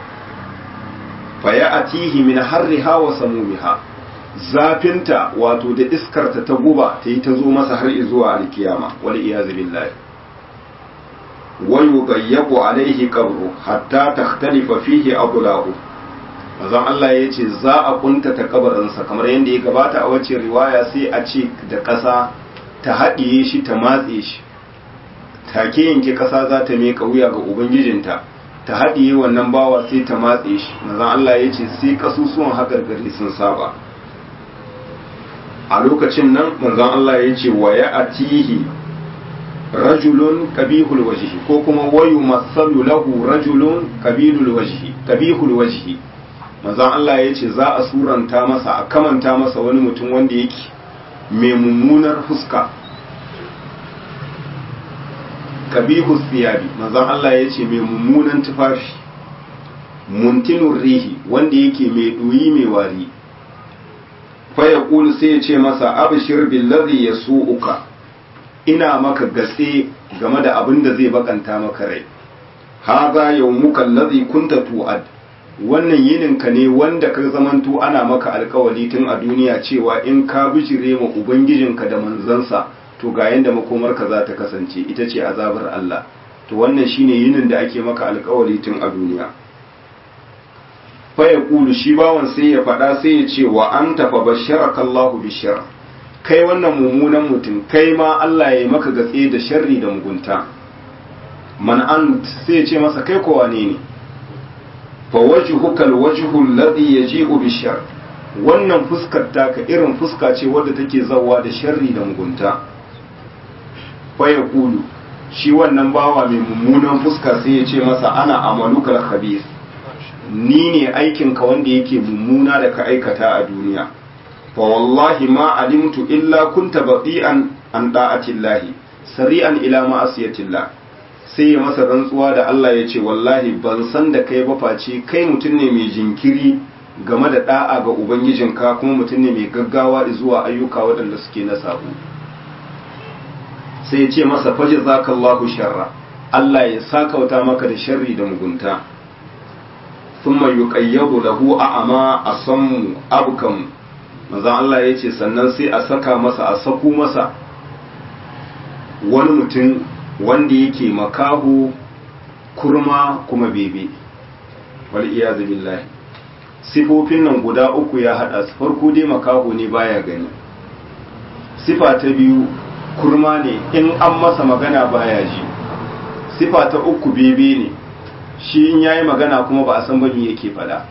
fa ya'tihi min harriha wa samumiha zafinta wato da iskarta ta guba ta yi ta zo masa har zuwa alkiyama wal iyaz billahi wa yudayyaqu alaihi qabru hatta takhtalifa fihi adlahu manzon Allah ya ce za a kuntata kabarinsa kamar yadda ya gabata a wacce riwaya sai a ce da ƙasa ta haɗiye shi ta matse shi take yanke ƙasa za ta miƙa wuya ga ubangijinta ta haɗiye wannan bawa sai ta matse shi manzon Allah ya ce sai ƙasusuwan haƙarƙari sun saba a lokacin nan manzon Allah ya ce wa ya atihi rajulun kabihul wajhi ko kuma wayu masalu lahu rajulun kabilul wajhi kabihul wajhi manzon Allah ya ce za a suranta masa a kamanta masa wani mutum wanda yake mai mummunar fuska kabihu siyabi manzon Allah ya ce mai mummunan tufafi muntinur rihi wanda yake mai ɗoyi mai wari fa ya sai ya ce masa abshir billazi yasu'uka ina maka gatse game da abin da zai bakanta maka rai haza yawmuka allazi kunta tu'ad wannan yininka ne wanda ka zamanto ana maka alkawali tun a duniya cewa in ka bijire ma ubangijinka da manzansa to ga yanda makomarka za ta kasance ita ce azabar Allah to wannan shine yinin da ake maka alkawali tun a duniya fa ya kulu shi bawan sai ya faɗa sai ya ce wa anta fa basharaka Allahu bishar kai wannan mummunan mutum kai ma Allah ya yi maka gatse da sharri da mugunta man an sai ya ce masa kai ko wane ne fa wajhuka alwajhu alladhi yaji'u bishar wannan fuskar taka irin fuska ce wadda take zawa da sharri da mugunta fa yaqulu shi wannan bawa mai mummunan fuska sai ya ce masa ana amalukal khabith ni ne aikinka wanda yake mummuna da ka aikata a duniya fa wallahi ma alimtu illa kunta baqi'an an da'atillahi sari'an ila ma'asiyatillah sai ya masa rantsuwa da Allah ya ce wallahi ban san da kai ba face kai mutum ne mai jinkiri game da da'a ga ubangijinka kuma mutum ne mai gaggawa zuwa ayyuka waɗanda suke na sabo sai ya ce masa faji zakallahu sharra Allah ya sakauta maka da sharri da mugunta thumma yuqayyadu lahu a'ama asammu abkam manzon Allah ya ce sannan sai a saka masa a saku masa wani mutum wanda yake makahu kurma kuma bebe wal iyazu billahi sifofin nan guda uku ya hada su farko dai makahu ne baya gani sifa ta biyu kurma ne in an masa magana baya ji sifa ta uku bebe ne shi in yayi magana kuma ba a san bani yake fada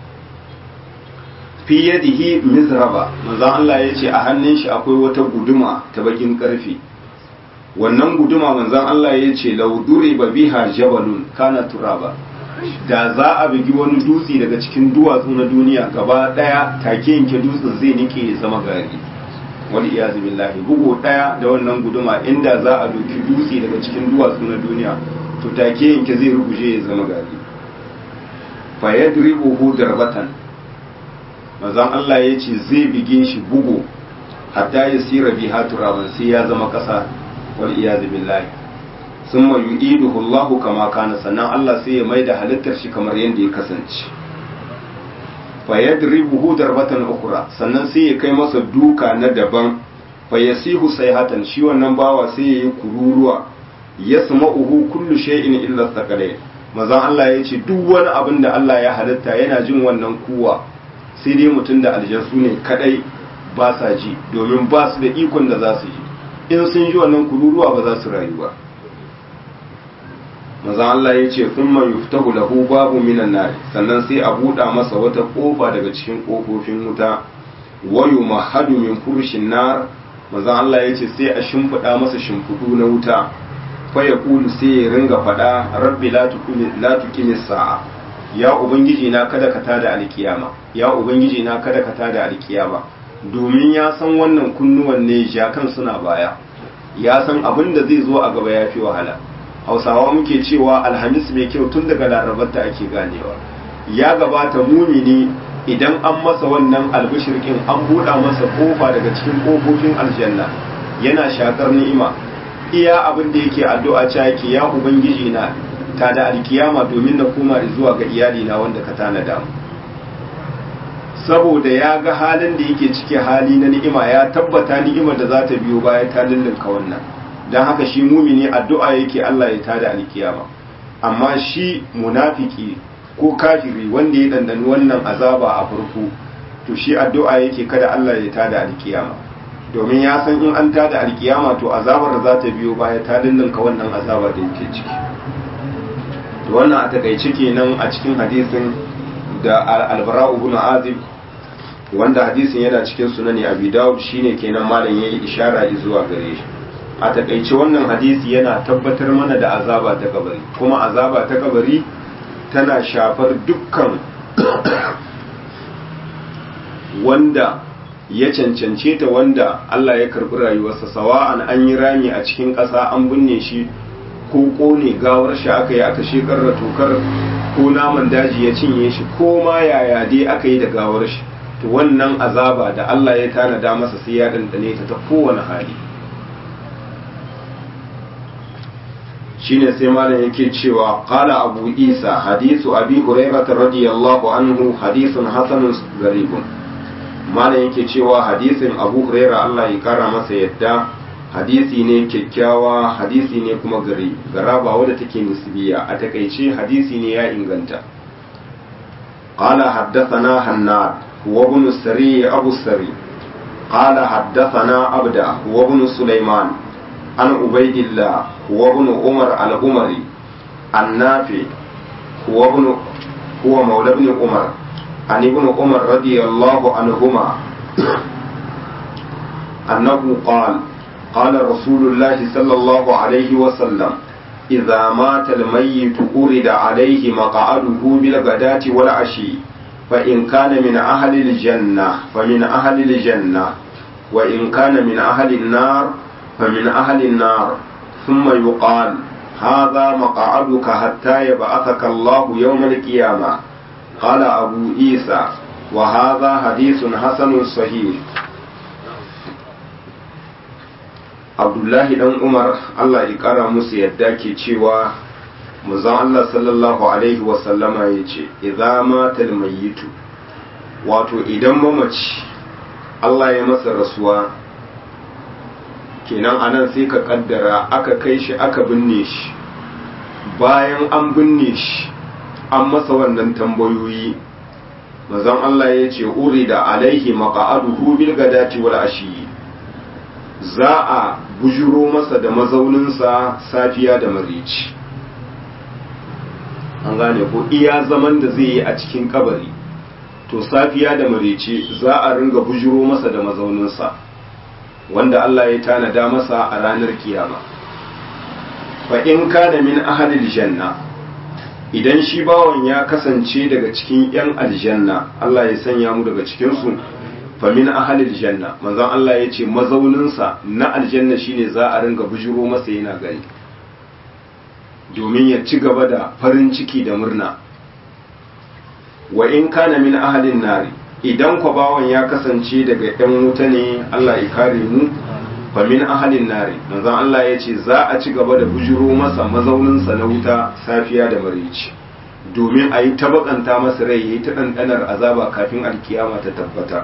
fi yadihi mizraba manzon Allah ya ce a hannun shi akwai wata guduma ta bakin karfe wannan guduma manzon Allah ya ce laudure ba biha jabalun kana turaba da za a bugi wani dutse daga cikin duwatsu na duniya gaba daya take yanke dutsen zai nike ya zama gari wal iyazu billahi bugu daya da wannan guduma inda za a doki dutse daga cikin duwatsu na duniya to take yanke zai ruguje ya zama gari fa yadribuhu darbatan manzon Allah ya ce zai bige shi bugu hatta yasira biha turaban sai ya zama kasa wal iyadu billahi summa yu'iduhu Allahu kama kana sannan Allah sai ya maida halittar shi kamar yadda ya kasance fa yadribuhu darbatan ukhra sannan sai ya kai masa duka na daban fa yasihu sayhatan shi wannan bawa sai ya yi kururuwa yasma'uhu kullu shay'in illa thaqalain mazan Allah ya ce duk wani abin da Allah ya halitta yana jin wannan kuwa sai dai mutum da aljansu ne kadai ba sa ji domin ba su da ikon da za su ji in sun ji wannan kururuwa ba za su rayu ba maza Allah ya ce sun man yuftahu lahu babu minan nari sannan sai a buɗa masa wata ƙofa daga cikin ƙofofin wuta wayu mahadu min furshin nar maza Allah ya ce sai a shimfiɗa masa shimfiɗu na wuta fa ya kulu sai ya ringa faɗa rabbi la tuqimi sa'a ya ubangiji na kada ka tada alkiyama ya ubangiji na kada ka tada alkiyama domin ya san wannan kunnuwan ne jakan suna baya ya san abin da zai zo a gaba ya fi wahala hausawa muke cewa alhamis mai kyau tun daga larabarta ake ganewa ya gabata mumini idan an masa wannan albishirkin an buɗa masa kofa daga cikin kofofin aljanna yana shakar ni'ima iya abin da yake addu'a cewa yake ya ubangiji na ta da alkiyama domin na koma zuwa ga iyali na wanda ka tanada mu saboda ya ga halin da yake ciki hali na ni'ima ya tabbata ni'imar da za ta biyo baya ta lullunka wannan don haka shi mumini addu'a yake Allah ya tada alkiyama amma shi munafiki ko kafiri wanda ya dandani wannan azaba a farko to shi addu'a yake kada Allah ya tada alkiyama domin ya san in an tada alkiyama to azabar da za ta biyo baya ta dindinka wannan azaba da yake ciki to wannan a takaice kenan a cikin hadisin da al-bara ibn azib wanda hadisin yana cikin sunani abi dawud shine kenan malam yayi ishara zuwa gare shi a takaice wannan hadisi yana tabbatar mana da azaba ta kabari kuma azaba ta kabari tana shafar dukkan wanda ya cancance ta wanda Allah ya karbi rayuwarsa sawa'an an yi rami a cikin ƙasa an binne shi ko kone gawar shi aka yi aka shekar da tokar ko naman daji ya cinye shi ko ma yaya dai aka yi da gawar shi to wannan azaba da Allah ya tanada masa sai ya dandane ta ta kowane hali shine sai malam yake cewa qala abu isa hadisu abi hurairah radiyallahu anhu hadithun hasanun garibun malam yake cewa hadisin abu hurairah Allah ya kara masa yadda hadisi ne kyakkyawa hadisi ne kuma gari garaba wadda take nisbiya a takaice hadisi ne ya inganta qala haddathana hannad huwa ibn sari abu sari qala haddathana abda huwa ibn sulaiman an ubaidillah huwa ibn umar al-umari an-nafi huwa ibn huwa mawla ibn umar an ibn umar radiyallahu anhuma annahu qala قال رسول الله صلى الله عليه وسلم إذا مات الميت أرد عليه مقعده بالغداة والعشي فإن كان من أهل الجنة فمن أهل الجنة وإن كان من أهل النار فمن أهل النار ثم يقال هذا مقعدك حتى يبعثك الله يوم القيامة قال أبو عيسى وهذا حديث حسن صحيح abdullahi dan umar allah ya kara musu yadda ke cewa muzan allah sallallahu alaihi wasallama ya ce idza matal mayyitu wato idan mamaci allah ya masa rasuwa kenan anan sai ka kaddara aka kai shi aka binne shi bayan an binne shi an masa wannan tambayoyi mazan allah ya ce uri da alaihi maqa'aduhu bil gadati wal ashi za a bujuro masa da mazauninsa safiya da marici an gane ko iya zaman da zai yi a cikin kabari to safiya da marici za a ringa bujuro masa da mazauninsa wanda Allah ya tanada masa a ranar kiyama fa in kana min ahlil janna idan shi bawan ya kasance daga cikin yan aljanna Allah ya sanya mu daga cikin su famin ahalil janna manzon Allah ya ce mazauninsa na aljanna shine za a ringa bujiro masa yana gani domin ya ci gaba da farin ciki da murna wa in kana min ahalin nari idan kwa bawan ya kasance daga yan wuta ne Allah ya kare mu famin ahalin nari manzon Allah ya ce za a ci gaba da bujiro masa mazauninsa na wuta safiya da marici domin a yi tabakanta masa rai ya yi ta ɗanɗanar azaba kafin alkiyama ta tabbata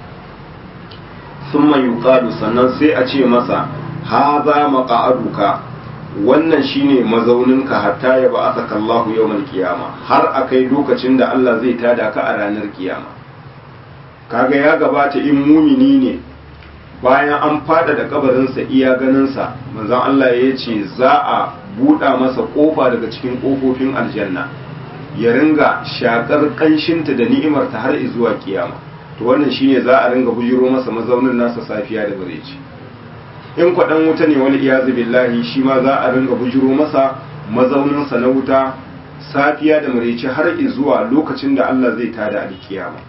sun yuqalu sannan sai a ce masa haza maqa'aduka wannan shine mazauninka hatta ya ba asaka Allah yawmal qiyama har akai lokacin da Allah zai tada ka a ranar kiyama kaga ya gabata in mumini ne bayan an fada da kabarinsa iya ganinsa manzon Allah ya ce za a buɗa masa ƙofa daga cikin ƙofofin aljanna ya ringa shakar ƙanshinta da ni'imarta har zuwa kiyama to wannan shine za a ringa bujiro masa mazaunin nasa safiya da bareci in kwaɗan wuta ne wani iyazu billahi shi ma za a ringa bujiro masa mazauninsa na wuta safiya da mareci har zuwa lokacin da Allah zai tada alkiyama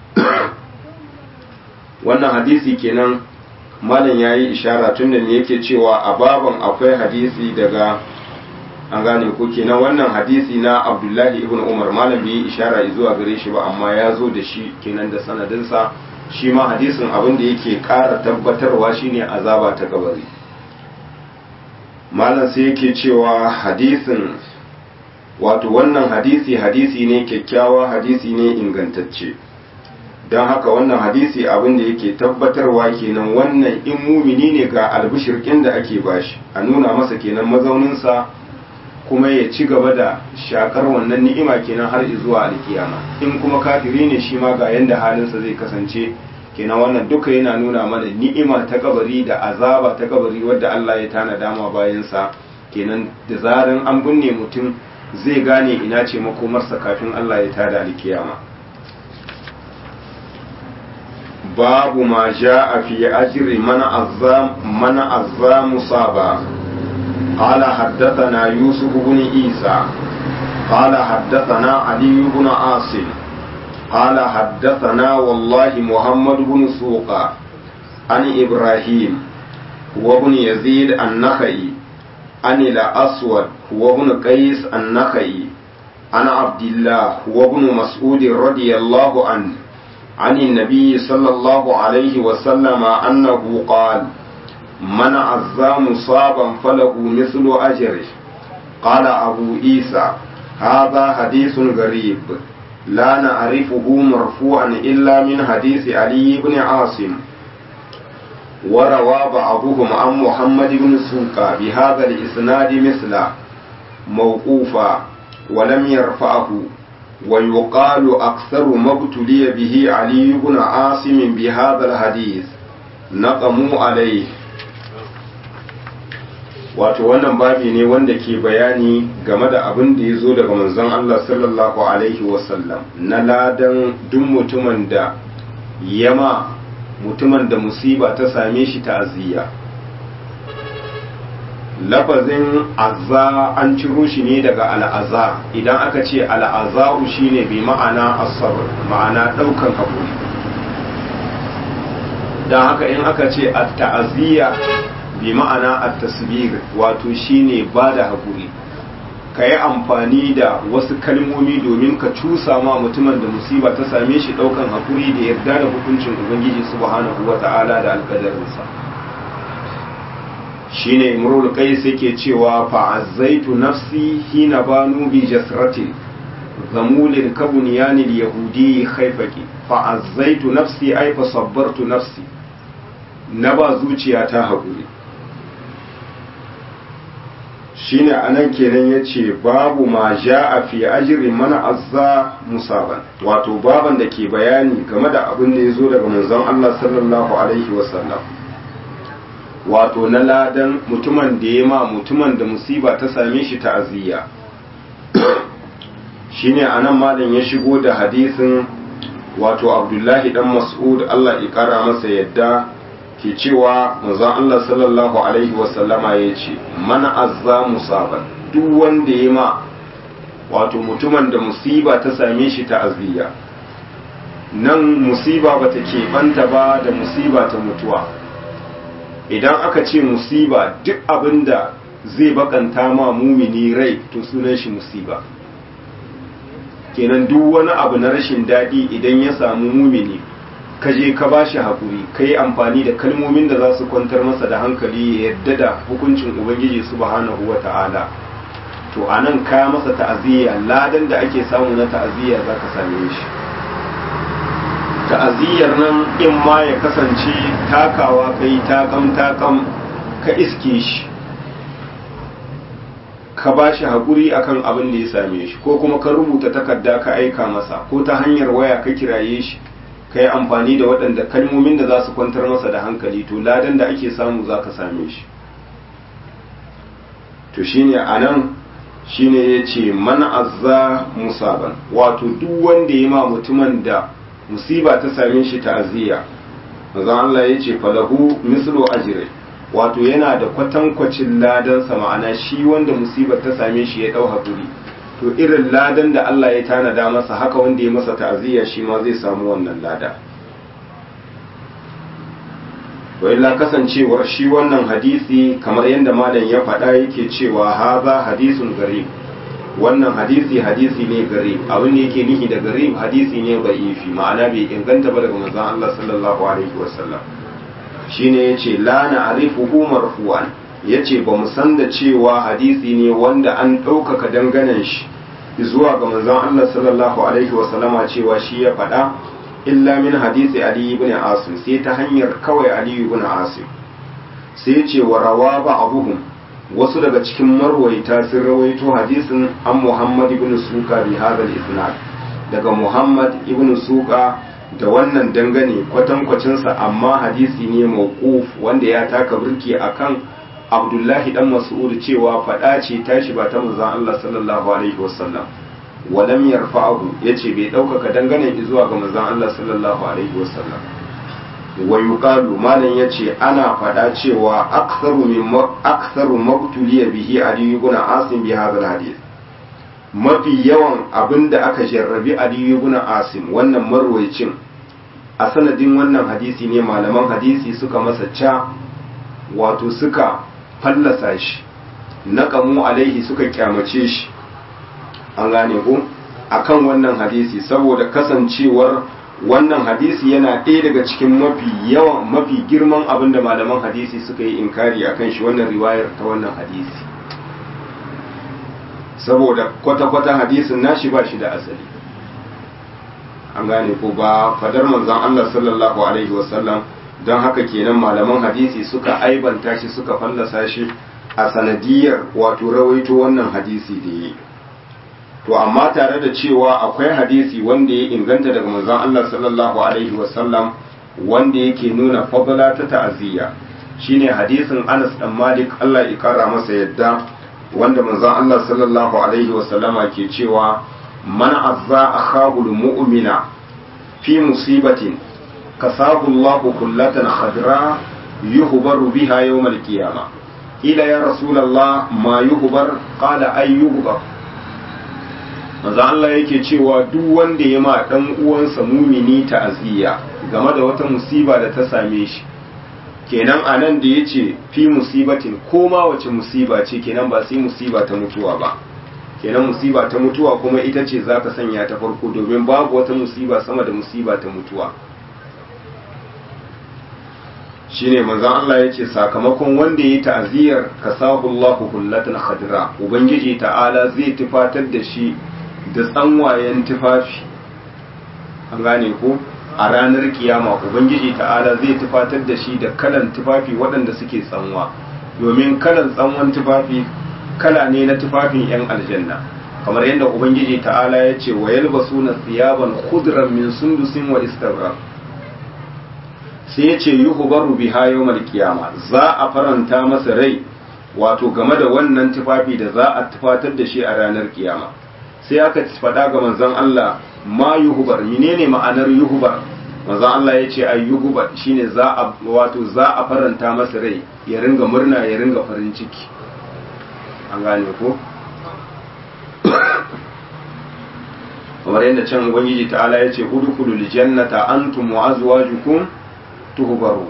wannan hadisi kenan malam yayi ishara tun da yake cewa a baban akwai hadisi daga an gane ko kenan wannan hadisi na abdullahi ibn umar malam bai yi ishara zuwa gare shi ba amma ya zo da shi kenan da sanadinsa shi ma hadisin abin da yake ƙara tabbatarwa shine azaba ta kabari malam sai yake cewa hadisin wato wannan hadisi hadisi ne kyakkyawa hadisi ne ingantacce don haka wannan hadisi abin da yake tabbatarwa kenan wannan in mumini ne ga albishirkin da ake bashi a nuna masa kenan mazauninsa kuma ya ci gaba da shakar wannan ni'ima kenan har zuwa alkiyama in kuma kafiri ne shi ma ga yanda halinsa zai kasance kenan wannan duka yana nuna mana ni'ima ta kabari da azaba ta kabari wadda Allah ya tana dama bayansa kenan da zaran an binne mutum zai gane ina ce makomarsa kafin Allah ya tada alkiyama babu ma ja'a fi ajri man azzam man azzam musaba قال حدثنا يوسف بن عيسى قال حدثنا علي بن عاصم قال حدثنا والله محمد بن سوقا عن إبراهيم وابن يزيد النخعي عن الأسود وابن قيس النخعي عن عبد الله وابن مسعود رضي الله عنه عن النبي صلى الله عليه وسلم أنه قال من عزى مصابا فله مثل أجره قال أبو عيسى هذا حديث غريب لا نعرفه مرفوعا إلا من حديث علي بن عاصم وروى بعضهم عن محمد بن سوقا بهذا الإسناد مثله موقوفا ولم يرفعه ويقال أكثر ما ابتلي به علي بن عاصم بهذا الحديث نقموا عليه wato wannan babi ne wanda ke bayani game da abin da ya zo daga manzon Allah sallallahu alaihi wasallam na ladan duk mutumin da yama mutumin da musiba ta same shi ta'aziyya lafazin azza an ciro shi ne daga al'aza idan aka ce al'aza'u shine bi ma'ana asabar ma'ana daukan hakuri don haka in aka ce at-ta'aziyya bi ma'ana at-tasbir wato shine bada hakuri ka yi amfani da wasu kalmomi domin ka cusa ma mutumin da musiba ta same shi daukan hakuri da yarda da hukuncin ubangiji subhanahu wata'ala da alkadarinsa shine imrul qais yake cewa fa azzaitu nafsi hina banu bi jasratin zamulin kabunyanil yahudi khaifaki fa azzaitu nafsi ay fa sabbartu nafsi na ba zuciya ta haƙuri shine anan kenan yace babu ma a fi ajri man azza musaban wato baban da ke bayani game da abin da yazo daga manzon Allah sallallahu alaihi wasallam wato na ladan mutumin da ya ma mutumin da musiba ta same shi ta'aziyya shine anan malam ya shigo da hadisin wato Abdullahi dan Mas'ud Allah ya kara masa yadda ke cewa manzon Allah sallallahu alaihi wasallama ya ce mana azza musaban duk wanda ya ma wato mutumin da musiba ta same shi ta azziya nan musiba ba ta keɓanta ba da musiba ta mutuwa idan aka ce musiba duk abin da zai bakanta ma mumini rai to sunan shi musiba kenan duk wani abu na rashin daɗi idan ya samu mumini ka je ka ba shi haƙuri ka yi amfani da kalmomin da za su kwantar masa da hankali ya yadda da hukuncin ubangiji subhanahu wa ta'ala to a nan ka masa ta'aziyya ladan da ake samu na ta'aziyya za ka same shi ta'aziyyar nan in ma ya kasance takawa ka yi takam takam ka iske shi ka ba shi haƙuri akan abin da ya same shi ko kuma ka rubuta takarda ka aika masa ko ta hanyar waya ka kiraye shi ka yi amfani da waɗanda kalmomin da za su kwantar masa da hankali to ladan da ake samu za ka same shi to shine a nan shine ya ce mana azza musaban wato duk wanda ya ma mutumin da musiba ta same shi ta'aziyya manzon Allah ya ce falahu mislu ajri wato yana da kwatankwacin ladansa ma'ana shi wanda musibar ta same shi ya dau hakuri to irin ladan da Allah ya tanada masa haka wanda ya masa ta'aziyya shi ma zai samu wannan lada to illa kasancewar shi wannan hadisi kamar yadda malam ya faɗa yake cewa haza hadisun garib wannan hadisi hadisi ne garib abin da yake nihi da garib hadisi ne da'ifi ma'ana bai inganta ba daga manzon Allah sallallahu alaihi wasallam shine yace la na'rifuhu marfu'an yace ba mu san da cewa hadisi ne wanda an ɗaukaka danganan shi zuwa ga manzon Allah sallallahu alaihi wasallama cewa shi ya faɗa illa min hadisi ali ibn asim sai ta hanyar kawai ali ibn asim sai ce wa rawa ba'dhum wasu daga cikin marwaita sun rawaito hadisin an muhammad ibn suka bi hadal isnad daga muhammad ibn suka da wannan dangane kwatankwacinsa amma hadisi ne mawquf wanda ya taka burki akan abdullahi dan mas'ud cewa fada ce tashi ba ta manzon Allah sallallahu alaihi wasallam walam yarfa'ahu yace bai daukaka dangane zuwa ga manzon Allah sallallahu alaihi wasallam wa yuqalu malan yace ana fada cewa aktharu min aktharu maqtuliya bihi ali ibn asim bi hadha hadith mafi yawan abinda aka jarrabi ali ibn asim wannan marwayicin a sanadin wannan hadisi ne malaman hadisi suka masa ca wato suka fallasa shi naqamu alaihi suka kyamace shi an gane ko akan wannan hadisi saboda kasancewar wannan hadisi yana ɗaya daga cikin mafi yawan mafi girman abin da malaman hadisi suka yi inkari akan shi wannan riwayar ta wannan hadisi saboda kwata-kwata hadisin nashi ba shi da asali an gane ko ba fadar manzon Allah sallallahu alaihi wasallam don haka kenan malaman hadisi suka aibanta shi suka fallasa shi a sanadiyar wato rawaito wannan hadisi da yi to amma tare da cewa akwai hadisi wanda ya inganta daga manzon Allah sallallahu alaihi wasallam wanda yake nuna fadla ta ta'aziyya shine hadisin Anas dan Malik Allah ya kara masa yadda wanda manzon Allah sallallahu alaihi wasallama ke cewa man azza akhahu mu'mina fi musibatin kasahu Allah kullatan khadra yuhbaru biha yawm al-qiyamah ila ya rasulullah ma yuhbar qala ay yuhbar manzo Allah yake cewa duk wanda ya ma dan uwansa mumini ta'aziyya game da wata musiba da ta same shi kenan anan da yace fi musibatin ko ma wace musiba ce kenan ba sai musiba ta mutuwa ba kenan musiba ta mutuwa kuma ita ce za ka sanya ta farko domin babu wata musiba sama da musiba ta mutuwa shine manzon Allah ya ce sakamakon wanda ya yi ta'aziyar kasahu Allahu hullatan khadra ubangiji ta'ala zai tufatar da shi da tsanwayen tufafi an gane ko a ranar kiyama ubangiji ta'ala zai tufatar da shi da kalan tufafi waɗanda suke tsanwa domin kalan tsanwan tufafi kala ne na tufafin 'yan aljanna kamar yadda ubangiji ta'ala ya ce wa yalbasu na tsiyaban khudran min sundusin wa istabra sai ya ce yuhbaru biha yawmal qiyama za a faranta masa rai wato game da wannan tufafi da za a tufatar da shi a ranar kiyama sai aka faɗa ga manzon Allah ma yuhbar menene ma'anar yuhbar manzon Allah ya ce ay yuhbar shine za a wato za a faranta masa rai ya ringa murna ya ringa farin ciki an gane ko kamar yadda can ubangiji ta'ala ya ce udkhulul jannata antum wa azwajukum tuhbaru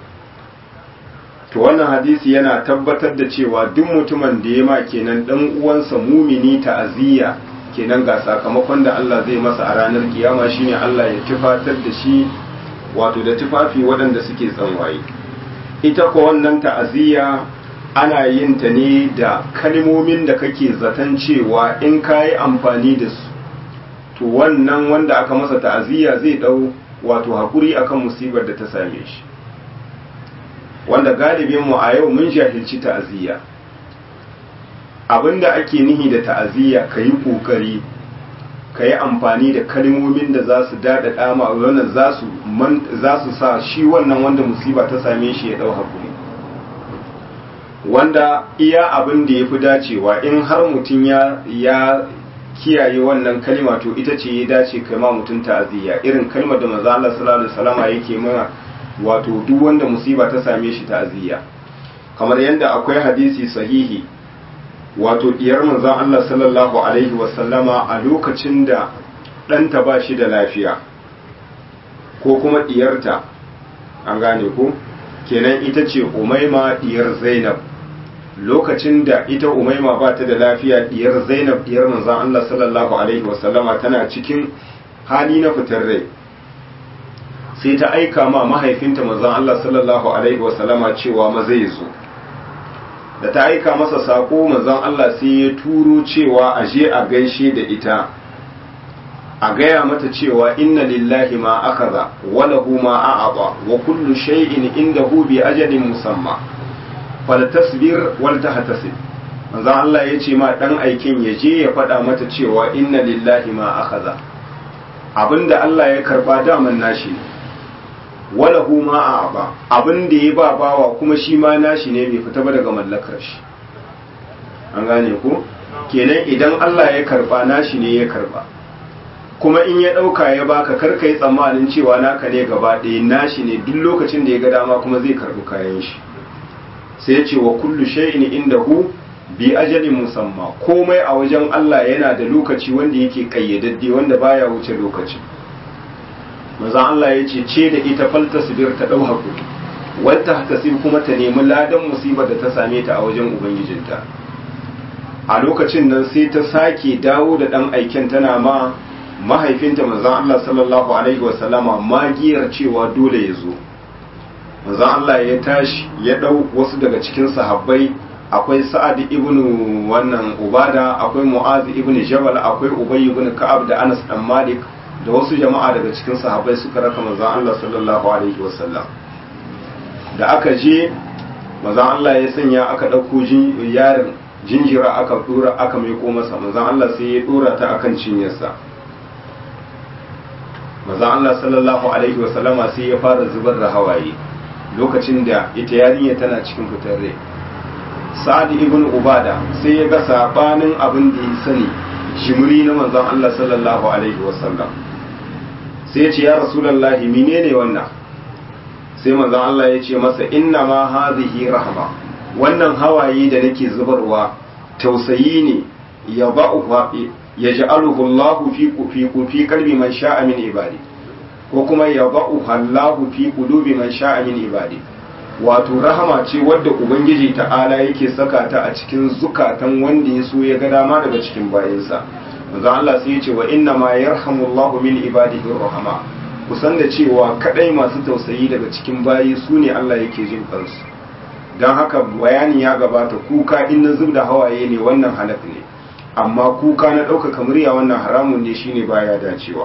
to wannan hadisi yana tabbatar da cewa duk mutumin da ya ma kenan dan uwansa mumini ta'aziyya kenan ga sakamakon da Allah zai masa a ranar kiyama shine Allah ya tufatar da shi wato da tufafi waɗanda suke tsanwaye ita ko wannan ta'aziyya ana yin ta ne da kalmomin da kake zaton cewa in ka yi amfani da su to wannan wanda aka masa ta'aziyya zai dau wato haƙuri akan musibar da ta same shi wanda galibin mu a yau mun jahilci ta'aziyya abinda ake nihi da ta'aziyya ka yi ƙoƙari ka yi amfani da kalmomin da za su daɗaɗa ma wannan za su sa shi wannan wanda musiba ta same shi ya ɗau haƙuri wanda iya abin da ya fi dacewa in har mutum ya kiyaye wannan kalma to ita ce ya dace kai ma mutum ta'aziyya irin kalmar da manzo Allah sallallahu alaihi wasallama yake mana wato duk wanda musiba ta same shi ta'aziyya kamar yadda akwai hadisi sahihi wato diyar manzon Allah sallallahu alaihi wasallama a lokacin da ɗanta ba shi da lafiya ko kuma diyarta an gane ko kenan ita ce umaima diyar zainab lokacin da ita umaima ba ta da lafiya diyar zainab diyar manzon Allah sallallahu alaihi wasallama tana cikin hali na fitar rai sai ta aika ma mahaifinta manzon Allah sallallahu alaihi wasallama cewa ma zai zo da ta aika masa sako manzon Allah sai ya turo cewa a je a gaishe da ita a gaya mata cewa inna lillahi ma akaza wa lahu ma a'ata wa kullu shay'in indahu bi ajalin musamma fal tasbir wal tahtasib manzon Allah ya ce ma dan aikin ya je ya faɗa mata cewa inna lillahi ma akaza abinda Allah ya karba daman nashi ne walahu ma a'aba abinda ya ba bawa kuma shi ma nashi ne bai fita ba daga mallakar shi an gane ko kenan idan Allah ya karba nashi ne ya karba kuma in ya ɗauka ya baka karka yi tsammanin cewa naka ne gaba ɗaya nashi ne duk lokacin da ya ga dama kuma zai karbi kayan shi sai ya ce wa kullu shay'in indahu bi ajalin musamma komai a wajen Allah yana da lokaci wanda yake kayyadadde wanda baya wuce lokaci manzon Allah ya ce ce da ita falta sibir ta dau hakuri wata tasib kuma ta nemi ladan musibar da ta same ta a wajen ubangijinta a lokacin nan sai ta sake dawo da dan aiken tana ma mahaifinta manzon Allah sallallahu alaihi wasallama magiyar cewa dole ya zo manzon Allah ya tashi ya dau wasu daga cikin sahabbai akwai sa'ad ibn wannan ubada akwai mu'az ibn jabal akwai ubay ibn ka'ab da anas dan malik da wasu jama'a daga cikin sahabbai suka raka manzon Allah sallallahu alaihi wasallam da aka je manzon Allah ya sanya aka dauko yarin jinjira aka dora aka maiko masa manzon Allah sai ya dora ta akan cinyarsa manzon Allah sallallahu alaihi wasallama sai ya fara zubar da hawaye lokacin da ita yarinya tana cikin fitar rai sa'ad ibn ubada sai ya ga sabanin abin da ya sani jimri na manzon Allah sallallahu alaihi wasallam sai ya ce ya rasulullahi menene wannan sai manzon Allah ya ce masa inna ma hadhihi rahma wannan hawaye da nake zubarwa tausayi ne ya ba'u ya ja'aluhu Allah fi fi fi qalbi man sha'a min ibadi ko kuma ya ba'u Allah fi qulubi man sha'a min ibadi wato rahama ce wadda ubangiji ta'ala yake saka ta a cikin zukatan wanda ya so ya ga dama daga cikin bayansa manzo Allah sai ya ce wa inna ma yarhamullahu min ibadihi rahama kusan da cewa kadai masu tausayi daga cikin bayi su ne Allah yake jin kansu don haka bayani ya gabata kuka in na zub da hawaye ne wannan halak ne amma kuka na ɗaukaka murya wannan haramun ne shine baya dacewa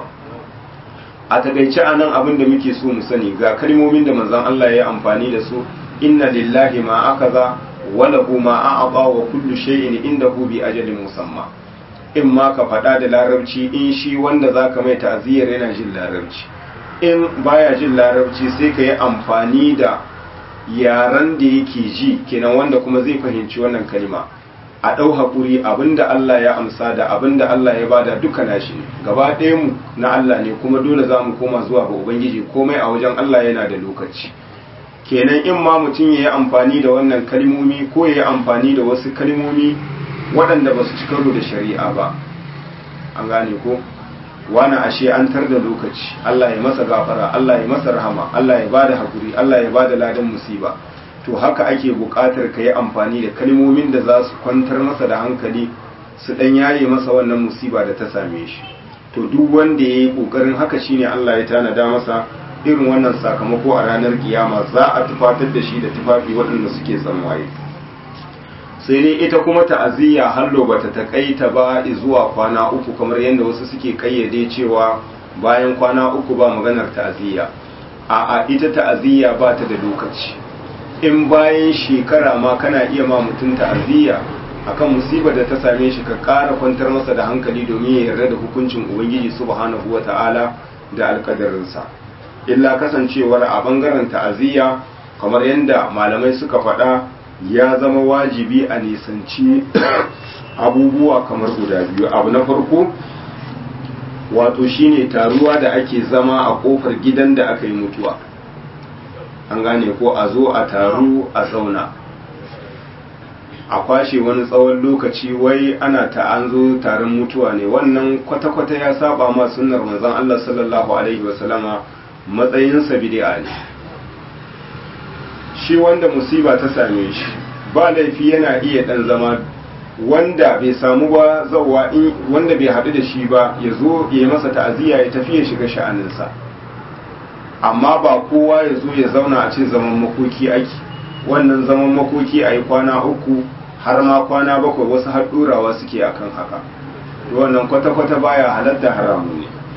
a takaice a nan abin da muke so mu sani ga kalmomin da manzon Allah ya amfani da su inna lillahi ma akaza wa lahu ma a'ata wa kullu shay'in indahu bi ajalin musamma in ma ka faɗa da larabci in shi wanda zaka mai ta'aziyar yana jin larabci in baya jin larabci sai ka yi amfani da yaren da yake ji kenan wanda kuma zai fahimci wannan kalma a ɗau haƙuri abinda Allah ya amsa da abinda Allah ya bada duka nashi ne gaba ɗaya mu na Allah ne kuma dole za mu koma zuwa ga Ubangiji komai a wajen Allah yana da lokaci kenan in ma mutum ya yi amfani da wannan kalmomi ko ya yi amfani da wasu kalmomi waɗanda ba su ci karo da shari'a ba an gane ko wani ashe an tar da lokaci Allah ya masa gafara Allah ya masa rahama Allah ya bada haƙuri Allah ya bada ladan musiba to haka ake buƙatar ka yi amfani da kalmomin da za su kwantar masa da hankali su ɗan yaye masa wannan musiba da ta same shi to duk wanda ya yi ƙoƙarin haka shine Allah ya tanada masa irin wannan sakamako a ranar kiyama za a tufatar da shi da tufafi waɗanda suke tsanwaye sai dai ita kuma ta'aziyya hallo bata takaita ba zuwa kwana uku kamar yadda wasu suke kayyade cewa bayan kwana uku ba maganar ta'aziyya a'a ita ta'aziyya ba ta da lokaci in bayan shekara ma kana iya ma mutum ta'aziyya akan musibar da ta same shi ka ƙara kwantar masa da hankali domin ya yarda da hukuncin ubangiji subhanahu wata'ala da alƙadarinsa illa kasancewar a bangaren ta'aziyya kamar yadda malamai suka faɗa ya zama wajibi a nisanci abubuwa kamar guda biyu abu na farko wato shine taruwa da ake zama a kofar gidan da aka yi mutuwa an gane ko a zo a taru a zauna a kwashe wani tsawon lokaci wai ana ta an zo taron mutuwa ne wannan kwata-kwata ya saba ma sunnar manzon Allah sallallahu alaihi wasallama matsayinsa bid'a ne shi wanda musiba ta same shi ba laifi yana iya dan zama wanda bai samu ba zawa in wanda bai haɗu da shi ba ya zo ya yi masa ta'aziyya ya tafi ya shiga sha'aninsa amma ba kowa ya zo ya zauna a ce zaman makoki ake wannan zaman makoki a yi kwana uku har ma kwana bakwai wasu har ɗorawa suke akan haka wannan kwata-kwata baya halatta haramu ne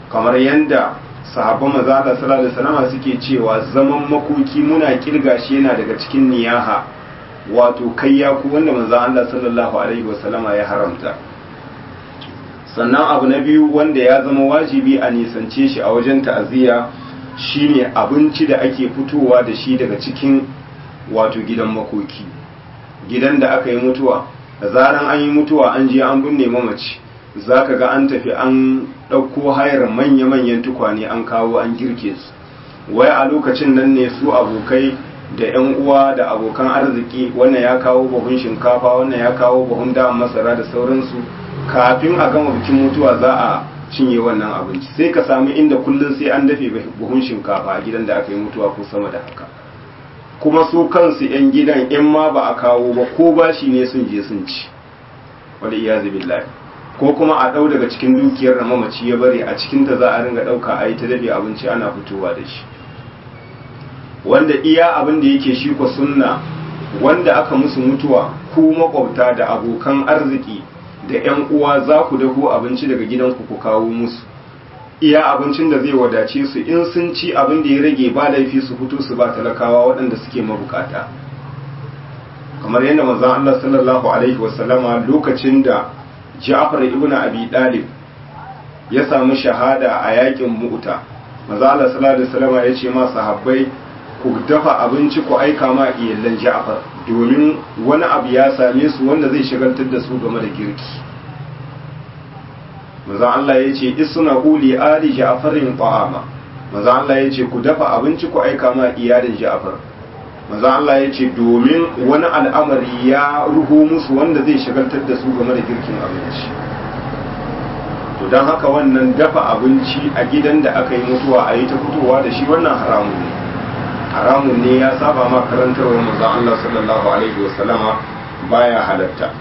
kamar yadda sahabban manzo Allah sallallahu alaihi wasallam suke cewa zaman makoki muna kirga shi yana daga cikin niyaha wato kayya ku wanda manzo Allah sallallahu alaihi wasallam ya haramta sannan abu na biyu wanda ya zama wajibi a nisance shi a wajen ta'aziyya shine abinci da ake fitowa da shi daga cikin wato gidan makoki gidan da aka yi mutuwa da zaran an yi mutuwa an je an binne mamaci za ka ga an tafi an ɗauko hayar manya-manyan tukwane an kawo an girke su wai a lokacin nan ne su abokai da 'yan uwa da abokan arziki wannan ya kawo buhun shinkafa wannan ya kawo buhun da masara da sauransu kafin a gama bikin mutuwa za a cinye wannan abinci sai ka samu inda kullum sai an dafe buhun shinkafa a gidan da aka yi mutuwa ko sama da haka kuma su kansu 'yan gidan in ma ba a kawo ba ko bashi ne sun je sun ci wani iyazu billahi ko kuma a ɗau daga cikin dukiyar da mamaci ya bari a cikinta za a ringa ɗauka a yi ta dafe abinci ana fitowa da shi wanda iya abin da yake shi ko sunna wanda aka musu mutuwa ku makwabta da abokan arziki da 'yan uwa za ku daho abinci daga gidanku ku kawo musu iya abincin da zai wadace su in sun ci abin da ya rage ba laifi su fito su ba talakawa waɗanda suke mabukata kamar yadda manzon Allah sallallahu alaihi wasallama lokacin da Ja'far ibn Abi Talib ya samu shahada a yakin Mu'ta manzon Allah sallallahu alaihi wasallama ya ce ma sahabbai ku dafa abinci ku aika ma iyalan Ja'far domin wani abu ya same su wanda zai shagaltar da su game da girki manzon Allah ya ce isna uli ali Ja'farin ta'ama manzon Allah ya ce ku dafa abinci ku aika ma iyalin Ja'far manzon Allah ya ce domin wani al'amari ya ruho musu wanda zai shagaltar da su game da girkin abinci to don haka wannan dafa abinci a gidan da aka yi mutuwa a yi ta fitowa da shi wannan haramun ne haramun ne ya saba ma karantarwar manzon Allah sallallahu alaihi wasallama baya halatta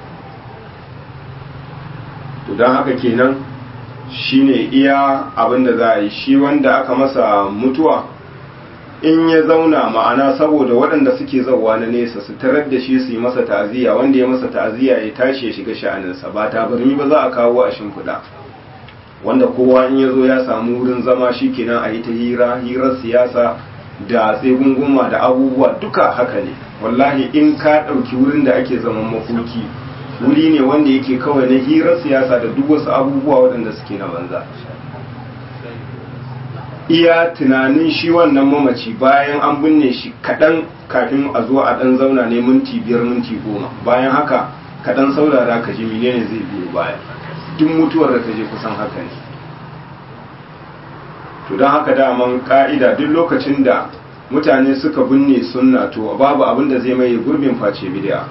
to don haka kenan shine iya abin da za a yi shi wanda aka masa mutuwa in ya zauna ma'ana saboda waɗanda suke zauwa na nesa su tarar da shi su yi masa ta'aziyya wanda ya masa ta'aziyya ya tashi ya shiga sha'aninsa ba tabarmi ba za a kawo a shimfiɗa wanda kowa in ya zo ya samu wurin zama shi kenan a yi ta hira hirar siyasa da tsegunguma da abubuwa duka haka ne wallahi in ka ɗauki wurin da ake zaman makoki wuri ne wanda yake kawai na hirar siyasa da duk wasu abubuwa waɗanda suke na banza iya tunanin shi wannan mamaci bayan an binne shi kaɗan kafin a zo a ɗan zauna ne minti biyar minti goma bayan haka kaɗan saurara ka ji menene zai biyo baya duk mutuwar da ka je kusan haka ne to don haka daman ka'ida duk lokacin da mutane suka binne sunna to babu abin da zai mai gurbin face bidiya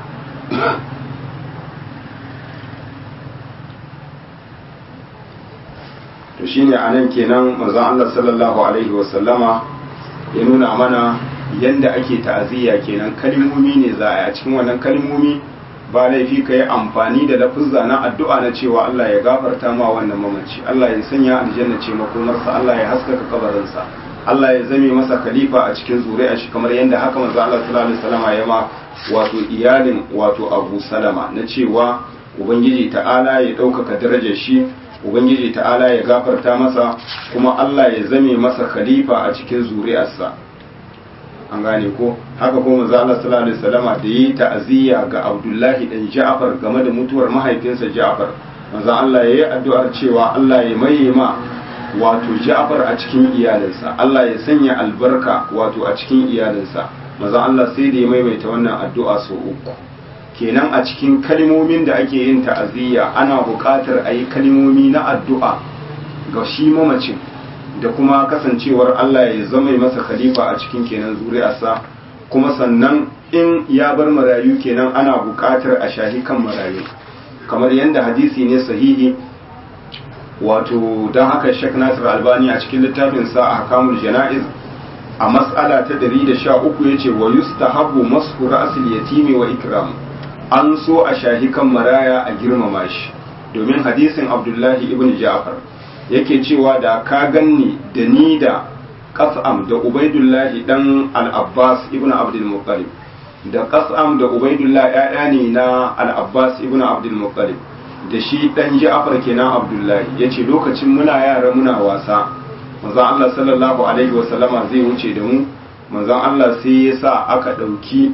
to shine anan kenan manzon Allah sallallahu alaihi wasallama ya nuna mana yanda ake ta'aziyya kenan kalmomi ne za a yi a cikin wannan kalmomi ba laifi ka yi amfani da lafuzza na addu'a na cewa Allah ya gafarta ma wannan mamaci Allah ya sanya aljanna ce makomarsa Allah ya haskaka kabarinsa Allah ya zame masa khalifa a cikin zuri'a shi kamar yadda haka manzo Allah sallallahu alaihi wasallam ya ma wato iyalin wato Abu Salama na cewa ubangiji ta'ala ya ɗaukaka darajar shi ubangiji ta'ala ya gafarta masa kuma Allah ya zame masa khalifa a cikin zuri'arsa an gane ko haka ko manzo Allah sallallahu alaihi wasallama da yi ta'aziyya ga Abdullahi dan Ja'far game da mutuwar mahaifinsa Ja'far manzo Allah yayi addu'ar cewa Allah ya maye ma wato Ja'far a cikin iyalinsa Allah ya sanya albarka wato a cikin iyalinsa manzo Allah sai da ya maimaita wannan addu'a sau uku kenan a cikin kalmomin da ake yin ta'aziyya ana buƙatar a yi kalmomi na addu'a ga shi mamacin da kuma kasancewar Allah ya zama masa khalifa a cikin kenan zuri'arsa kuma sannan in ya bar marayu kenan ana buƙatar a shahi kan marayu kamar yadda hadisi ne sahihi wato don haka Sheikh Nasir Albani a cikin littafin sa a hakamul jana'iz a mas'ala ta 113 yace wa yustahabbu mashu ra'sil yatimi wa ikram an so a shahi kan maraya a girmama shi domin hadisin Abdullahi ibn Ja'far yake cewa da ka ganni da ni da kas'am da ubaidullahi dan al-abbas ibn abdul muttalib da kas'am da ubaidullah ya'ya ne na al-abbas ibn abdul muttalib da shi dan Ja'far kenan Abdullahi yace lokacin muna yara muna wasa manzon Allah sallallahu alaihi wasallama zai wuce da mu manzon Allah sai ya sa aka dauki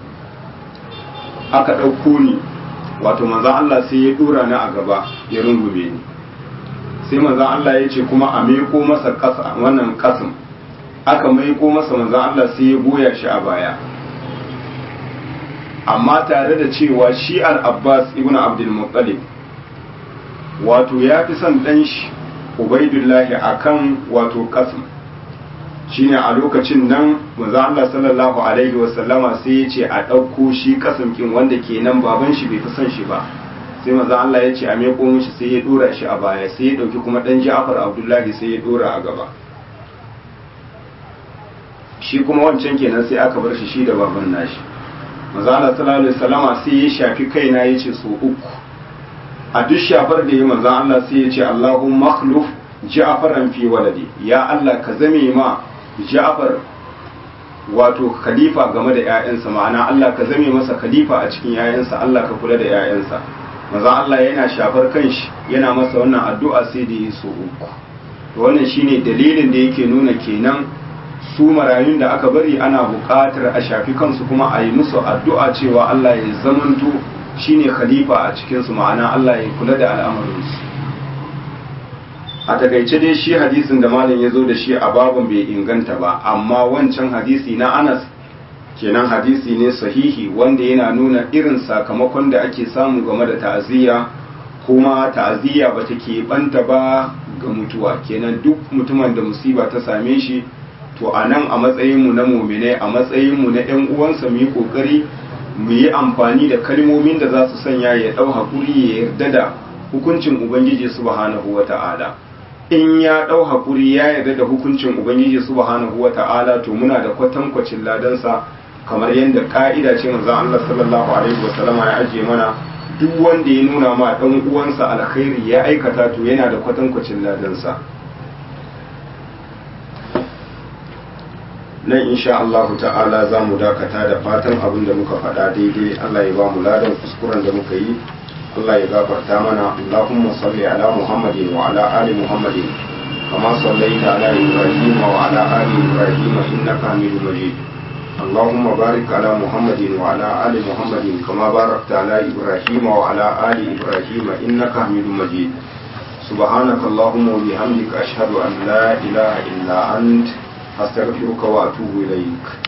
aka dauko ni wato manzon Allah sai ya dora ni a gaba ya rungume ni sai manzon Allah ya ce kuma a meko masa kasa wannan kasim aka maiko masa manzon Allah sai ya goya shi a baya amma tare da cewa shi al-Abbas ibn Abdul Muttalib wato ya fi son dan shi Ubaidullahi akan wato kasim shine a lokacin nan manzo Allah sallallahu alaihi wasallama sai ya ce a ɗauko shi kasamkin wanda kenan baban shi bai fi son shi ba sai manzo Allah ya ce a meko mishi sai ya dora shi a baya sai ya ɗauki kuma ɗan Ja'far Abdullahi sai ya dora a gaba shi kuma wancan kenan sai aka bar shi shi da baban nashi manzo Allah sallallahu alaihi wasallama sai ya shafi kaina ya ce so uku a duk shafar da ya manzo Allah sai ya ce Allahumma makhluf Ja'faran fi waladi ya Allah ka zame ma Ja'far wato khalifa game da ‘ya'yansa ma'ana Allah ka zame masa khalifa a cikin ‘ya'yansa Allah ka kula da ‘ya'yansa maza Allah yana shafar kanshi yana masa wannan addu'a sai da yi so uku to wannan shine dalilin da yake nuna kenan su marayun da aka bari ana buƙatar a shafi kansu kuma a yi musu addu'a cewa Allah ya zamanto shine khalifa a cikinsu ma'ana Allah ya kula da al'amarinsu a takaice dai shi hadisin da malam ya zo da shi a babun bai inganta ba amma wancan hadisi na anas kenan hadisi ne sahihi wanda yana nuna irin sakamakon da ake samu game da ta'aziyya kuma ta'aziyya ba ta banta ba ga mutuwa kenan duk mutumin da musiba ta same shi to a nan a matsayinmu na muminai a matsayinmu na 'yan uwansa mu yi kokari mu yi amfani da kalmomin da za su sanya ya ɗau haƙuri ya yarda da hukuncin ubangiji subhanahu wa ta'ala in ya ɗau haƙuri ya yarda da hukuncin ubangiji subhanahu wa ta'ala to muna da kwatankwacin ladansa kamar yadda ka'ida ce manzon Allah sallallahu alaihi wasallam ya ajiye mana duk wanda ya nuna ma dan uwansa alkhairi ya aikata to yana da kwatankwacin ladansa nan insha Allah ta'ala za mu dakata da fatan abin da muka faɗa daidai Allah ya ba mu ladan kuskuren da muka yi Allah ya gafarta mana Allahumma salli ala Muhammadin wa ala ali Muhammadin kama sallaita ala Ibrahim wa ala ali Ibrahim innaka Hamidum Majid اللهم بارك على محمد وعلى آل محمد كما باركت على إبراهيم وعلى آل إبراهيم إنك حميد مجيد سبحانك اللهم وبحمدك أشهد أن لا إله إلا أنت أستغفرك وأتوب إليك